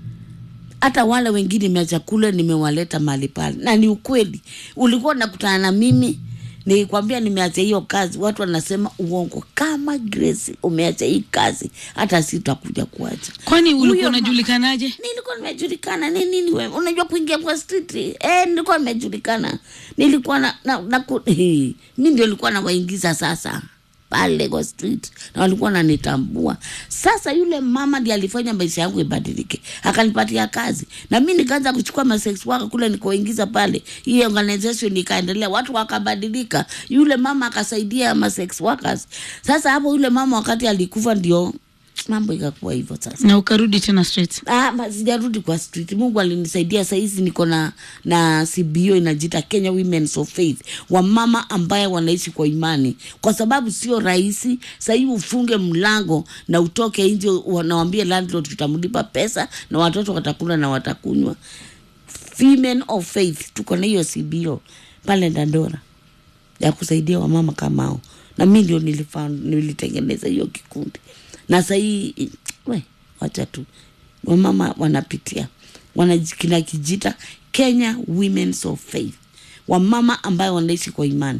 hata wale wengine meacha kule nimewaleta mahali pale, na ni ukweli. Ulikuwa unakutana na mimi nikwambia nimeacha hiyo kazi, watu wanasema uongo. Kama Grace umeacha hii kazi, hata si tutakuja kuacha. kwani Huyo ulikuwa ma- unajulikanaje Nilikuwa nimejulikana ni nini wewe? Unajua kuingia kwa street? Eh, nilikuwa nimejulikana. Nilikuwa na, na, na ku, hii, mi ndio nilikuwa nawaingiza sasa pale kwa street na walikuwa wananitambua. Sasa yule mama ndiye alifanya maisha yangu ibadilike, akanipatia kazi na mi nikaanza kuchukua masex worker kule nikoingiza pale, hii organization ikaendelea, watu wakabadilika. Yule mama akasaidia masex workers. Sasa hapo yule mama wakati alikufa ndio mambo ikakuwa hivyo sasa. na ukarudi tena straight Ah, ma- sijarudi kwa street. Mungu alinisaidia sahizi niko na na CBO inajiita Kenya Women of Faith, wamama ambaye wanaishi kwa imani, kwa sababu sio rahisi sahii ufunge mlango na utoke nje, wanawambia landlord tutamlipa pesa na watoto watakula na watakunywa. Women of Faith tuko na hiyo CBO pale Dandora ya kusaidia wamama kama hao, na mi ndio nilifound- nilitengeneza hiyo kikundi, na sahii we wacha tu wamama wanapitia wanakina kijita Kenya Women of Faith, wamama ambayo wanaishi kwa imani.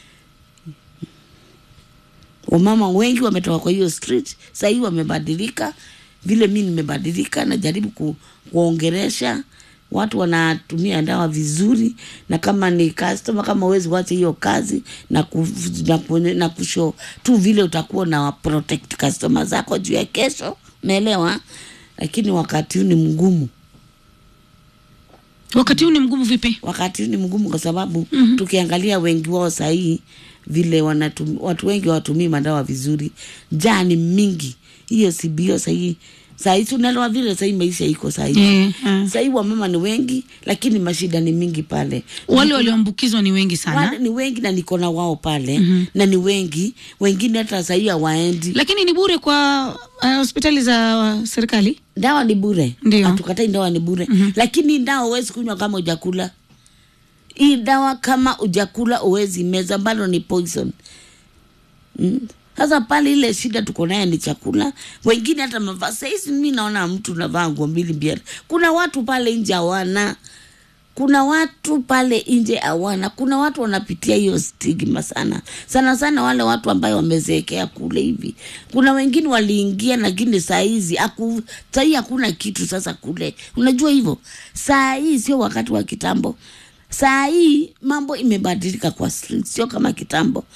Wamama wengi wametoka kwa hiyo street, sahii wamebadilika vile mi nimebadilika, najaribu ku, kuongeresha watu wanatumia dawa vizuri, na kama ni customer, kama uwezi wacha hiyo kazi na, ku, na, ku, na kusho tu vile utakuwa na protect customer zako juu ya kesho, umeelewa? Lakini wakati huu ni mgumu wakati huu ni mgumu vipi wakati huu ni mgumu kwa sababu mm-hmm. tukiangalia wengi wao sahii vile wanatum, watu wengi hawatumii madawa vizuri, njaa ni mingi. Hiyo CBO sahii sahii tunalewa vile sahii maisha iko sahii Eh, eh. sahii wamama ni wengi, lakini mashida ni mingi pale. wale walioambukizwa ni wengi sana Wale ni wengi na niko na wao pale mm-hmm. na ni wengi, wengine hata sahii hawaendi. lakini ni bure kwa uh, hospitali za uh, serikali Dawa ni bure, Ndio. hatukatai dawa ni bure mm-hmm. lakini dawa huwezi kunywa kama ujakula. Hii dawa kama ujakula uwezi meza, bado ni poison. Mm. Sasa pale ile shida tuko naye ni chakula, wengine hata mavaa. Sahizi mi naona mtu navaa nguo mbili mbili, kuna watu pale nje hawana kuna watu pale nje hawana, kuna watu wanapitia hiyo stigma sana sana sana, wale watu ambayo wamezeekea kule hivi. Kuna wengine waliingia, lakini saa hizi aku, saa hii hakuna kitu sasa kule, unajua hivyo. Saa hii sio wakati wa kitambo, saa hii mambo imebadilika kwa street, sio kama kitambo.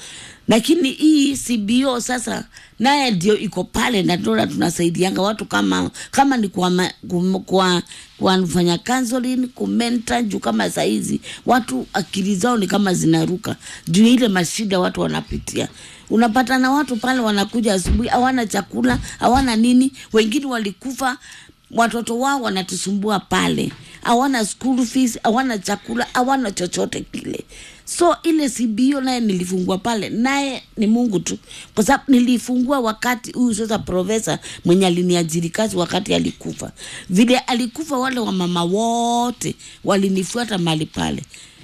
lakini hii CBO sasa naye ndio iko pale na ndio tunasaidianga watu kama kama ni kwa ma- kum- kwa kwa counseling kumenta juu kama saizi watu akili zao ni kama zinaruka juu ya ile mashida watu wanapitia unapata na watu pale wanakuja asubuhi hawana chakula hawana nini wengine walikufa watoto wao wanatusumbua pale hawana school fees hawana chakula hawana chochote kile so ile CBO naye nilifungua pale naye ni mungu tu kwa sababu nilifungua wakati huyu sasa profesa mwenye aliniajiri kazi wakati alikufa vile alikufa wale wamama wote walinifuata mali pale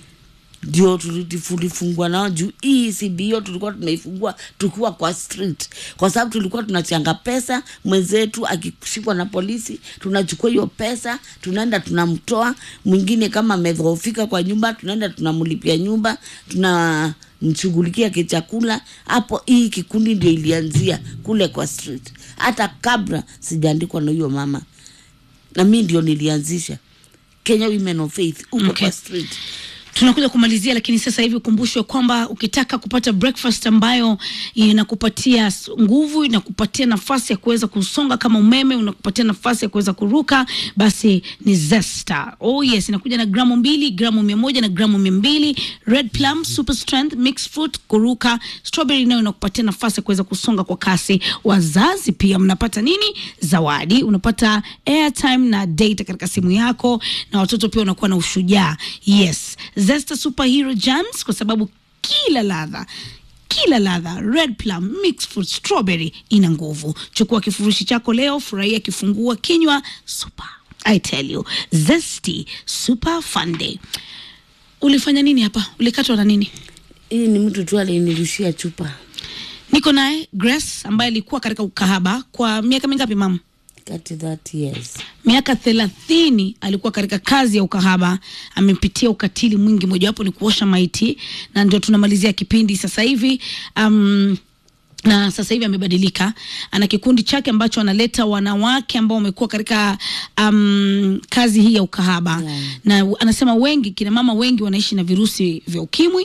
ndio tulifungua nao juu hii CBO tulikuwa tunaifungua tukiwa kwa street, kwa sababu tulikuwa tunachanga pesa. Mwenzetu akishikwa na polisi, tunachukua hiyo pesa, tunaenda tunamtoa. Mwingine kama amedhoofika kwa nyumba, tunaenda tunamlipia nyumba, tunamshughulikia kichakula. Hapo hii kikundi ndio ilianzia kule kwa street, hata kabla sijaandikwa na huyo mama, na mi ndio nilianzisha Kenya Women of Faith huko Okay. kwa street. tunakuja kumalizia lakini sasa hivi ukumbushwe kwamba ukitaka kupata breakfast ambayo inakupatia s- nguvu inakupatia nafasi ya kuweza kusonga kama umeme unakupatia nafasi ya kuweza kuruka basi ni zesta oh yes inakuja na gramu mbili gramu mia moja na gramu mia mbili red plum super strength mixed fruit kuruka strawberry nayo inakupatia nafasi ya kuweza kusonga kwa kasi wazazi pia mnapata nini zawadi unapata airtime na data katika simu yako na watoto pia wanakuwa na ushujaa yes zesta superhero jams kwa sababu kila ladha kila ladha red plum mixed fruit strawberry ina nguvu chukua kifurushi chako leo furahia kifungua kinywa super i tell you zesty super fun day ulifanya nini hapa ulikatwa na nini hii ni mtu tu alinirushia chupa niko naye grace ambaye alikuwa katika ukahaba kwa miaka mingapi mama kati that years miaka thelathini alikuwa katika kazi ya ukahaba amepitia ukatili mwingi mojawapo ni kuosha maiti na ndio tunamalizia kipindi sasa hivi um, na sasa hivi amebadilika ana kikundi chake ambacho analeta wanawake ambao wamekuwa katika um, kazi hii ya ukahaba Yeah. na u- anasema wengi kina mama wengi wanaishi na virusi vya ukimwi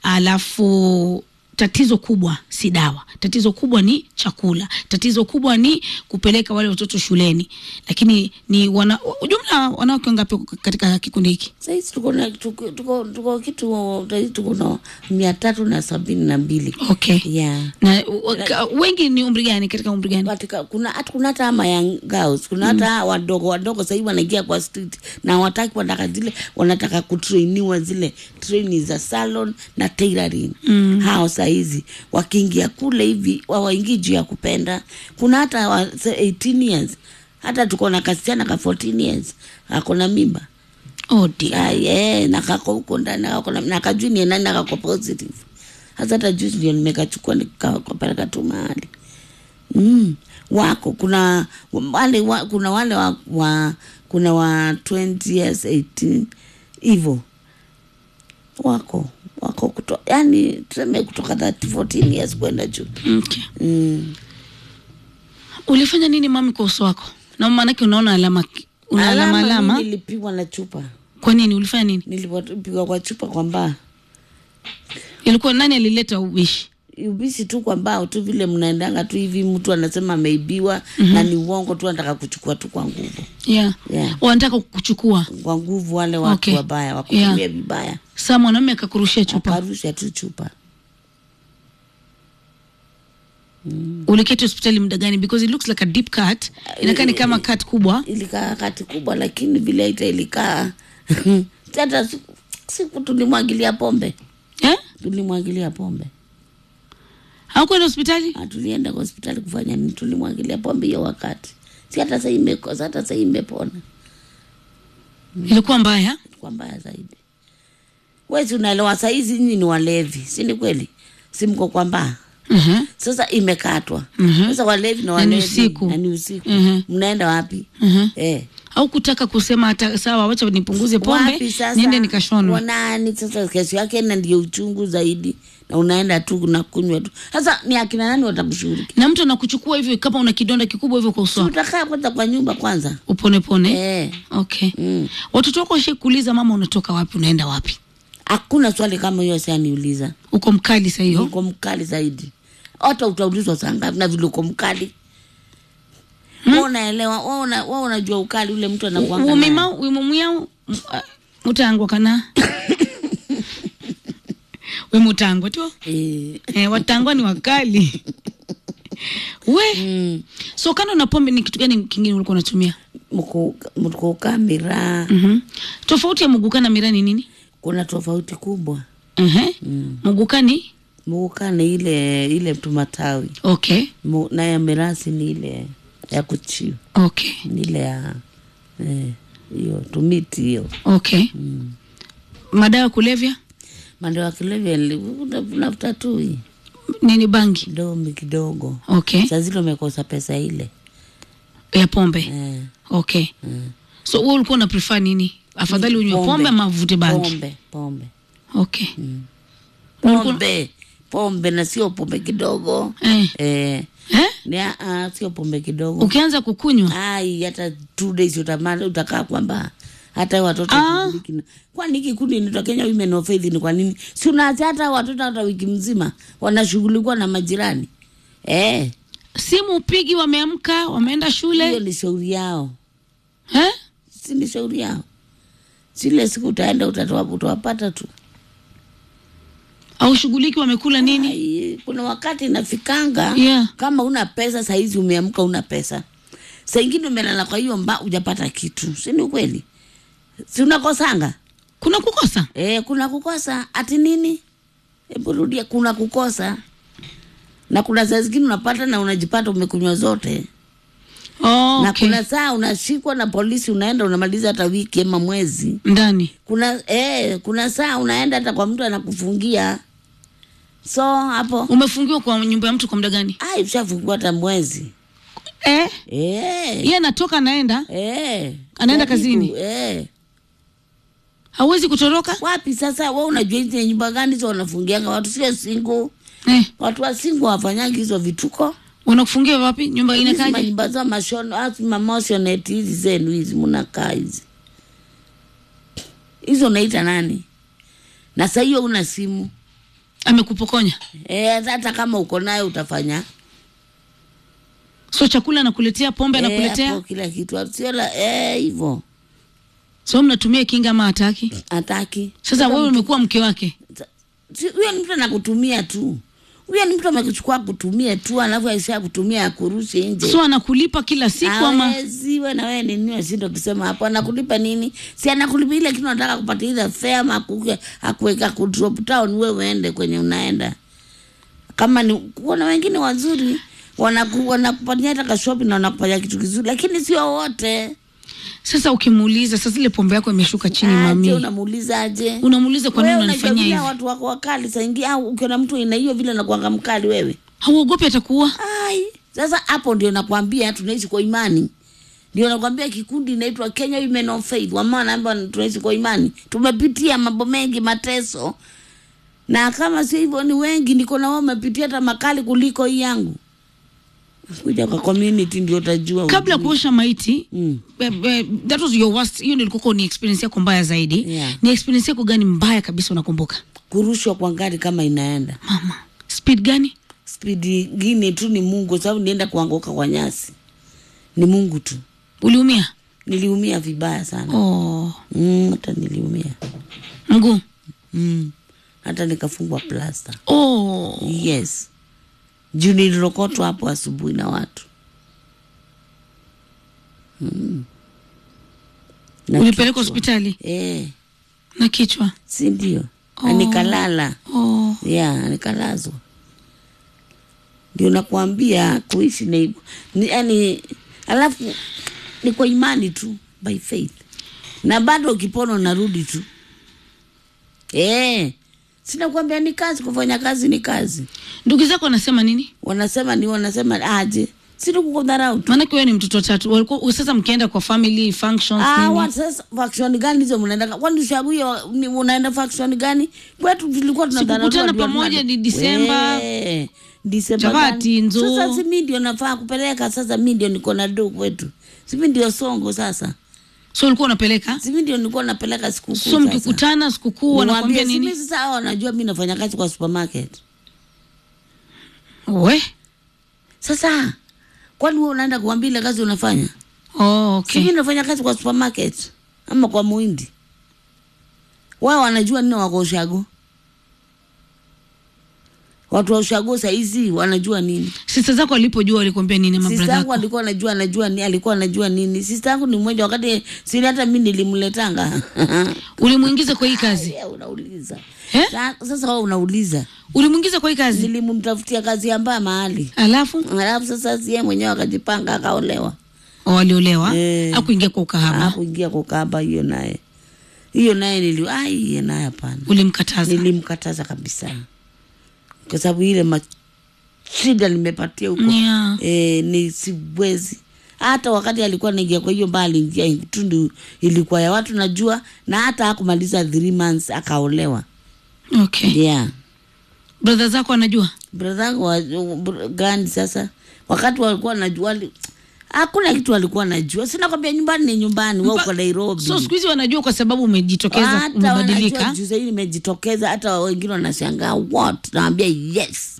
alafu tatizo kubwa si dawa tatizo kubwa ni chakula tatizo kubwa ni kupeleka wale watoto shuleni lakini ni wana, jumla wanawake wangapi wako katika kikundi hiki sahizi tuko na tuko, tuko, tuko kitu sahizi tuko na mia tatu na sabini na mbili okay yeah na u- ka- wengi ni umri gani katika umri gani katika kuna hata kuna hata ama young girls kuna hata wadogo wadogo sahii wanaingia kwa street na wataki wanataka zile wanataka kutrainiwa zile training za salon na tailoring mm. hao sahizi wakiingia kule hivi wawaingii juu ya kupenda kuna hata wa, se- 18 years hata tuko na kasichana ka 14 years ako na mimba oh dear. Ah, yeah, nakako huko ndani nakako na- nakajui ni nani nakako positive hasa hata juzi ndio nimekachukua nikakapeleka tu mahali mm. wako kuna wale wa, kuna wale wa, wa kuna wa 20 years 18 hivyo wako wako kuto, yani tuseme kutoka 30 14 years kwenda juu okay. mm. ulifanya nini mami kwa uso wako na maanake unaona alama una alama Alama alama mimi nilipigwa na chupa kwa nini ulifanya nini nilipigwa kwa chupa kwa mbaa ilikuwa nani alileta ubishi ubisi tu kwa mbao tu vile mnaendanga tu hivi mtu anasema ameibiwa mm-hmm. na ni uongo tu anataka kuchukua tu kwa nguvu yeah. Yeah. wanataka kukuchukua kwa nguvu wale watu Okay. wabaya wakutumia Yeah. vibaya saa mwanaume akakurushia chupa akarusha tu chupa uliketi hospitali muda gani because it looks like a deep cut inakaa ni kama cut kubwa ilikaa kati kubwa lakini vile ita ilikaa hata siku, siku tulimwagilia pombe eh? tulimwagilia pombe haukwenda hospitali Ah, tulienda kwa hospitali kufanya nini tulimwagilia pombe hiyo wakati si hata sahii imekosa hata sahii imepona ilikuwa mbaya kwa mbaya zaidi wezi unaelewa sahizi nyinyi ni walevi si ni kweli si mko kwa mbaa Mhm. sasa imekatwa Mhm. sasa walevi na Na ni walevi usiku. na ni usiku Mhm. mnaenda wapi Mhm. eh. au kutaka kusema hata sawa wacha nipunguze pombe wapi sasa niende nikashonwe wanani sasa kesho yake na ndio uchungu zaidi na unaenda tu unakunywa tu sasa ni akina nani watakushughulikia na mtu anakuchukua hivyo kama una kidonda kikubwa hivyo kwa uso si wako utakaa kwanza kwa nyumba kwanza upone pone eh. okay mm. watoto wako washakuuliza mama unatoka wapi unaenda wapi hakuna swali kama hiyo sianiuliza uko mkali saa hiyo uko mkali zaidi hata utaulizwa saa ngapi na vile uko mkali hmm? unaelewa wewe una, wewe unajua ukali ule mtu anakuanga naye. umima wimumuyau mutangwa kana we mutangwa tu Eh, eh, watangwa ni wakali we mm, so kando na pombe ni kitu gani kingine ulikuwa unatumia mku- mkukaa miraa mm-hmm. tofauti ya muguka na mira ni nini kuna tofauti kubwa uh-huh. muguka ni muguka ni ile ile tumatawi okay Mu- na ya mirasi ni ile ya kuchiu okay ni ile ya eh, hiyo tumiti hiyo okay madawa ya kulevya mande wa kilevya nafuta tu hii nini bangi domi kidogo okay saa zile umekosa pesa ile ya pombe eh, okay so wewe ulikuwa una prefer nini afadhali unywe Pombe. pombe ama uvute bangi pombe pombe okay Ulikuwa- pombe pombe na sio pombe kidogo eh. eh, Eh? ni, uh, sio pombe kidogo ukianza kukunywa ai hata two days utamani utakaa kwamba hata watoto Ah. kushiriki na- kwani hiki kundi inaitwa Kenya Women of Faith ni kwa nini si unaacha hata watoto hata wiki mzima wanashughulikiwa na majirani eh simu upigi wameamka wameenda hiyo shule ni shauri yao eh? si ni shauri yao zile siku utaenda utatoa utawapata tu au shughuliki wamekula nini Ai, kuna wakati inafikanga Yeah. kama una pesa sahizi umeamka una pesa saa ingine umelala kwa hiyo mba ujapata kitu si ni ukweli si unakosanga kuna kukosa e, kuna kukosa ati nini hebu rudia kuna kukosa na kuna saa zingine unapata na unajipata umekunywa zote oh, na okay. kuna saa unashikwa na polisi unaenda unamaliza hata wiki ama mwezi ndani kuna eh, kuna saa unaenda hata kwa mtu anakufungia so hapo umefungiwa kwa nyumba ya mtu kwa muda gani ai ushafungiwa hata mwezi eh? eh, ye anatoka anaenda eh, Anaenda jaribu, kazini? eh. hawezi kutoroka wapi sasa we unajua hizi nyumba gani hizo wanafungianga watu sio singu eh. watu wa singu wafanyagi hizo vituko wanakufungia wapi nyumba hizi inakaje manyumba za mashono asi mamoshoneti hizi zenu hizi munakaa hizi hizo unaita nani na saa hiyo una simu amekupokonya Eh, hata kama uko nayo utafanya so chakula anakuletea pombe Eh, anakuletea hapo kila kitu sio la eh, hivyo so mnatumia kinga ama hataki hataki sasa wewe umekuwa mke wake Si- huyo ni mtu anakutumia tu huyo ni mtu amekuchukua kutumia tu alafu aisha kutumia akurushe nje so anakulipa kila siku ama Hawezi, we na wewe ni nini washindo kusema hapo anakulipa nini si anakulipa ile kitu nataka kupata ile fare ama akuke- akuweka ku drop town wewe uende kwenye unaenda kama ni kuna wengine wazuri wanaku- wanakupatia hata kashopi na wanakupatia kitu kizuri lakini sio wote sasa ukimuuliza sasa ile pombe yako imeshuka chini Aje, mami unamuuliza aje unamuuliza kwa nini Wewe unanifanyia unajua hivi watu wako wakali saingi au ukiona mtu ina hiyo vile nakuanga mkali wewe hauogopi atakuwa ai sasa hapo ndio nakwambia tunaishi kwa imani ndio nakwambia kikundi inaitwa Kenya Women of Faith wamama naamba tunaishi kwa imani tumepitia mambo mengi mateso na kama sio hivyo ni wengi niko na wao umepitia hata makali kuliko hii yangu kuja kwa community ndio utajua kabla ya ujue. kuosha maiti mm. eh, eh, that was your worst hiyo ndio ilikuwa ni experience yako mbaya zaidi Yeah. ni experience yako gani mbaya kabisa unakumbuka kurushwa kwa gari kama inaenda mama speed gani spidi ingine tu ni Mungu sababu nienda kuanguka kwa nyasi ni Mungu tu uliumia niliumia vibaya sana oh mm, hata niliumia mguu mm. hata nikafungwa plasta oh yes juu nilirokotwa hapo asubuhi na watu mm. Na ulipelekwa kichwa. hospitali eh, na kichwa si ndio Oh. na nikalala oh ya nikalazwa ndio nakwambia kuishi na hivyo ni, yani alafu ni kwa imani tu by faith na bado ukipona unarudi tu eh sina kuambia ni kazi kufanya kazi ni kazi ndugu zako wanasema nini wanasema ni wanasema aje sina kukudharau tu maanake wewe ni mtoto wa tatu walikuwa sasa mkienda kwa family functions Ah, nini? wa- sasa faction gani hizo mnaenda kwani ushaguye ni unaenda faction gani kwetu tulikuwa tunadharauliwa Sikukutana ndio pamoja tuna- ni Disemba. Wee, Disemba Chapati, gani? nzo. Sasa si mimi ndio nafaa kupeleka sasa mimi ndio niko na do kwetu. Si mimi ndio songo sasa. so ulikuwa unapeleka simi ndio nilikuwa napeleka sikukuu so sasa. mkikutana sikukuu wanakwambia Niwaambie, nini simi sasa hao wanajua mi nafanya kazi kwa supermarket we sasa kwani wewe unaenda kuambia ile kazi unafanya oh, okay. simi nafanya kazi kwa supermarket ama kwa muhindi wao wanajua nini wako ushago watu wa ushago saizi wanajua nini sista zako alipojua walikwambia nini ama sista brother yangu yako alikuwa anajua anajua ni alikuwa anajua nini sista yangu ni mmoja wakati sini hata mi nilimletanga ulimwingiza kwa hii kazi Yeah, unauliza Eh? Sa- sasa wewe unauliza ulimwingiza kwa hii kazi nilimtafutia kazi ambayo mahali alafu alafu sasa sie mwenyewe akajipanga akaolewa oh, waliolewa Eh. akuingia kwa ukahaba akuingia kukaba hiyo naye hiyo naye nili ai hiyo naye hapana ulimkataza nilimkataza kabisa kwa sababu ile ma- shida nimepatia huko Yeah. e, ni siwezi hata wakati alikuwa naingia kwa hiyo mbaa aliingia tundu ilikuwa ya watu najua na hata hakumaliza three months akaolewa okay yeah brother zako anajua brother yangu wa br- gani sasa wakati walikuwa najua wali- hakuna kitu walikuwa najua sina kwambia nyumbani ni nyumbani wa uko nairobi so siku hizi wanajua kwa sababu umejitokeza hata wanajua umebadilika juu sahii nimejitokeza hata wengine wanashangaa what nawambia yes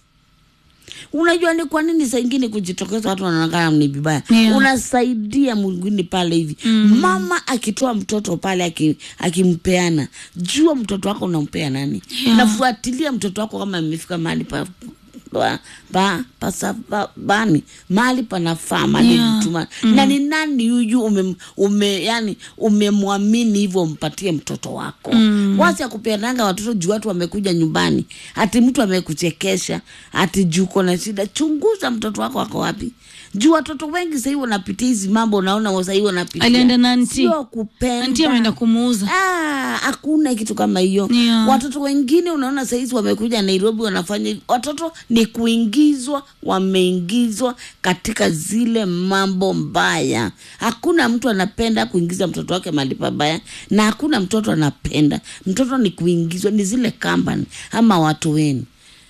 unajua ni kwa nini saa ingine kujitokeza watu wanaonekana ni vibaya Yeah. unasaidia mwingine pale hivi mm. mama akitoa mtoto pale aki- akimpeana jua mtoto wako unampea nani Yeah. nafuatilia mtoto wako kama amefika mahali pa pa, pa, pasa, pa, bani mahali panafaa mahali Yeah. mtuma na ni nani huyu ume, ume yani umemwamini hivyo mpatie mtoto wako mm. wasi akupeananga watoto juu watu wamekuja nyumbani ati mtu amekuchekesha ati juu uko na shida chunguza mtoto wako ako wapi juu watoto wengi sahii wanapitia hizi mambo unaona sahii wanapitia Alienda na anti. sio kupenda anti ameenda kumuuza Ah, hakuna kitu kama hiyo Yeah. watoto wengine unaona sahizi wamekuja nairobi wanafanya hivi. watoto ni kuingizwa wameingizwa katika zile mambo mbaya hakuna mtu anapenda kuingiza mtoto wake mahali pabaya na hakuna mtoto anapenda mtoto ni kuingizwa ni zile kampani ama watu wenu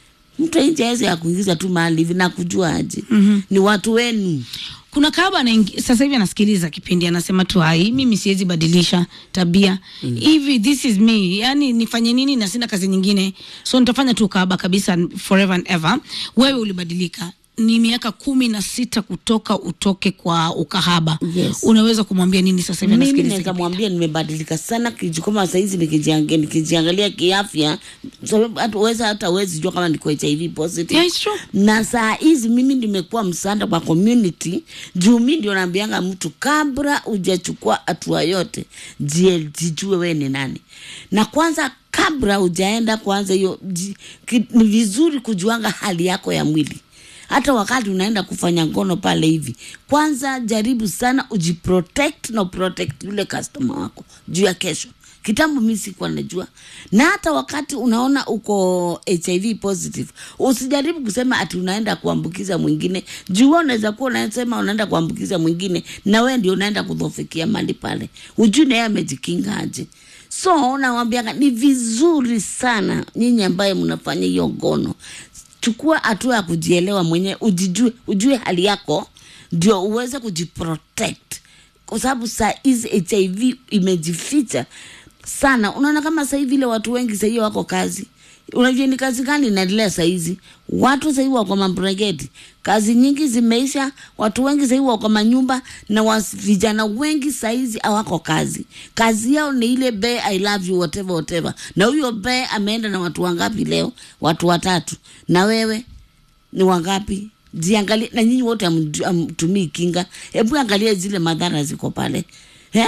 mtu nje aweze ya kuingiza tu mahali hivi na kujua aje mm-hmm. ni watu wenu kuna kaba anaingi- sasa hivi anasikiliza kipindi anasema tu ai mimi siwezi badilisha tabia hivi this is me yani nifanye nini na sina kazi nyingine so nitafanya tu ukahaba kabisa forever and ever wewe ulibadilika ni miaka kumi na sita kutoka utoke kwa ukahaba Yes. unaweza kumwambia nini sasa hivi mimi anasikiliza naweza kipindi? mwambia nimebadilika sana kiju kama saizi nikijiangalia, nikijiangalia kiafya sababu hata uweza hata uwezi jua kama niko HIV positive Yeah, it's true. na saa hizi mimi nimekuwa msaada kwa community juu mi ndio naambianga mtu kabla hujachukua hatua yote jie- jijue we ni nani na kwanza kabla hujaenda kwanza hiyo ji- ki- ni vizuri kujuanga hali yako ya mwili hata wakati unaenda kufanya ngono pale hivi kwanza jaribu sana ujiprotect na uprotect yule customer wako juu ya kesho kitambo mi sikuwa najua na hata wakati unaona uko hiv positive usijaribu kusema ati unaenda kuambukiza mwingine juu wewe unaweza kuwa unasema unaenda kuambukiza mwingine na wewe ndio unaenda kudhofikia mali pale ujui naye amejikinga aje so nawambianga ni vizuri sana nyinyi ambaye mnafanya hiyo ngono chukua hatua ya kujielewa mwenyewe ujijue ujue hali yako ndio uweze kujiprotect kwa sababu saa hizi hiv imejificha sana unaona kama sahii vile watu wengi sahii wako kazi unajua ni kazi gani inaendelea sahizi watu sahii wako mabregeti kazi nyingi zimeisha watu wengi sahii wako manyumba na was, vijana wengi sahizi hawako kazi kazi yao ni ile be i love you whatever whatever na huyo be ameenda na watu wangapi leo watu watatu na wewe ni wangapi jiangalie na nyinyi wote hamju- hamtumii kinga hebu angalia zile madhara ziko pale eh?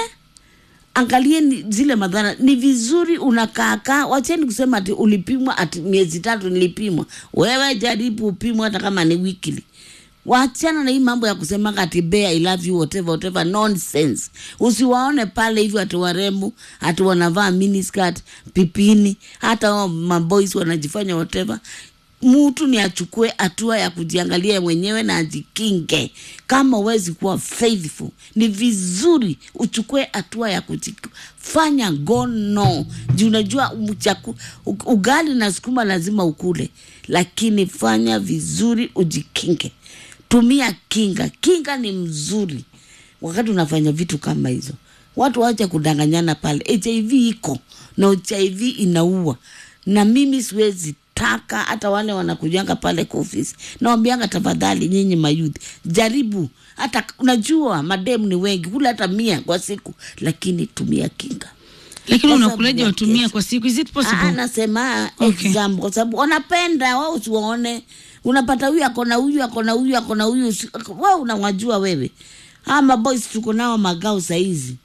angalieni zile madhara ni vizuri unakaakaa wacheni kusema ati ulipimwa ati miezi tatu nilipimwa wewe jaribu upimwa hata kama ni wikili wachana na hii mambo ya kusema ati bea I love you whatever whatever nonsense usiwaone pale hivyo ati warembo ati wanavaa miniskirt pipini hata hao maboys wanajifanya whatever mtu ni achukue hatua ya kujiangalia mwenyewe na ajikinge kama uwezi kuwa faithful ni vizuri uchukue hatua ya kujifanya ngono juu unajua mchaku, u- ugali na sukuma lazima ukule lakini fanya vizuri ujikinge tumia kinga kinga ni mzuri wakati unafanya vitu kama hizo watu wacha kudanganyana pale hiv iko na hiv inaua na mimi siwezi taka hata wale wanakujanga pale kwa ofisi nawambianga tafadhali nyinyi mayudhi jaribu hata unajua mademu ni wengi kula hata mia kwa siku lakini tumia kinga lakini Kwa sababu unakulaje ya watumia kesho. kwa siku is it Ah, possible nasema Okay. example kwa sababu wanapenda wao usiwaone unapata huyu akona huyu akona huyu akona huyu usi- we unawajua wewe ama boys tuko nao magao saizi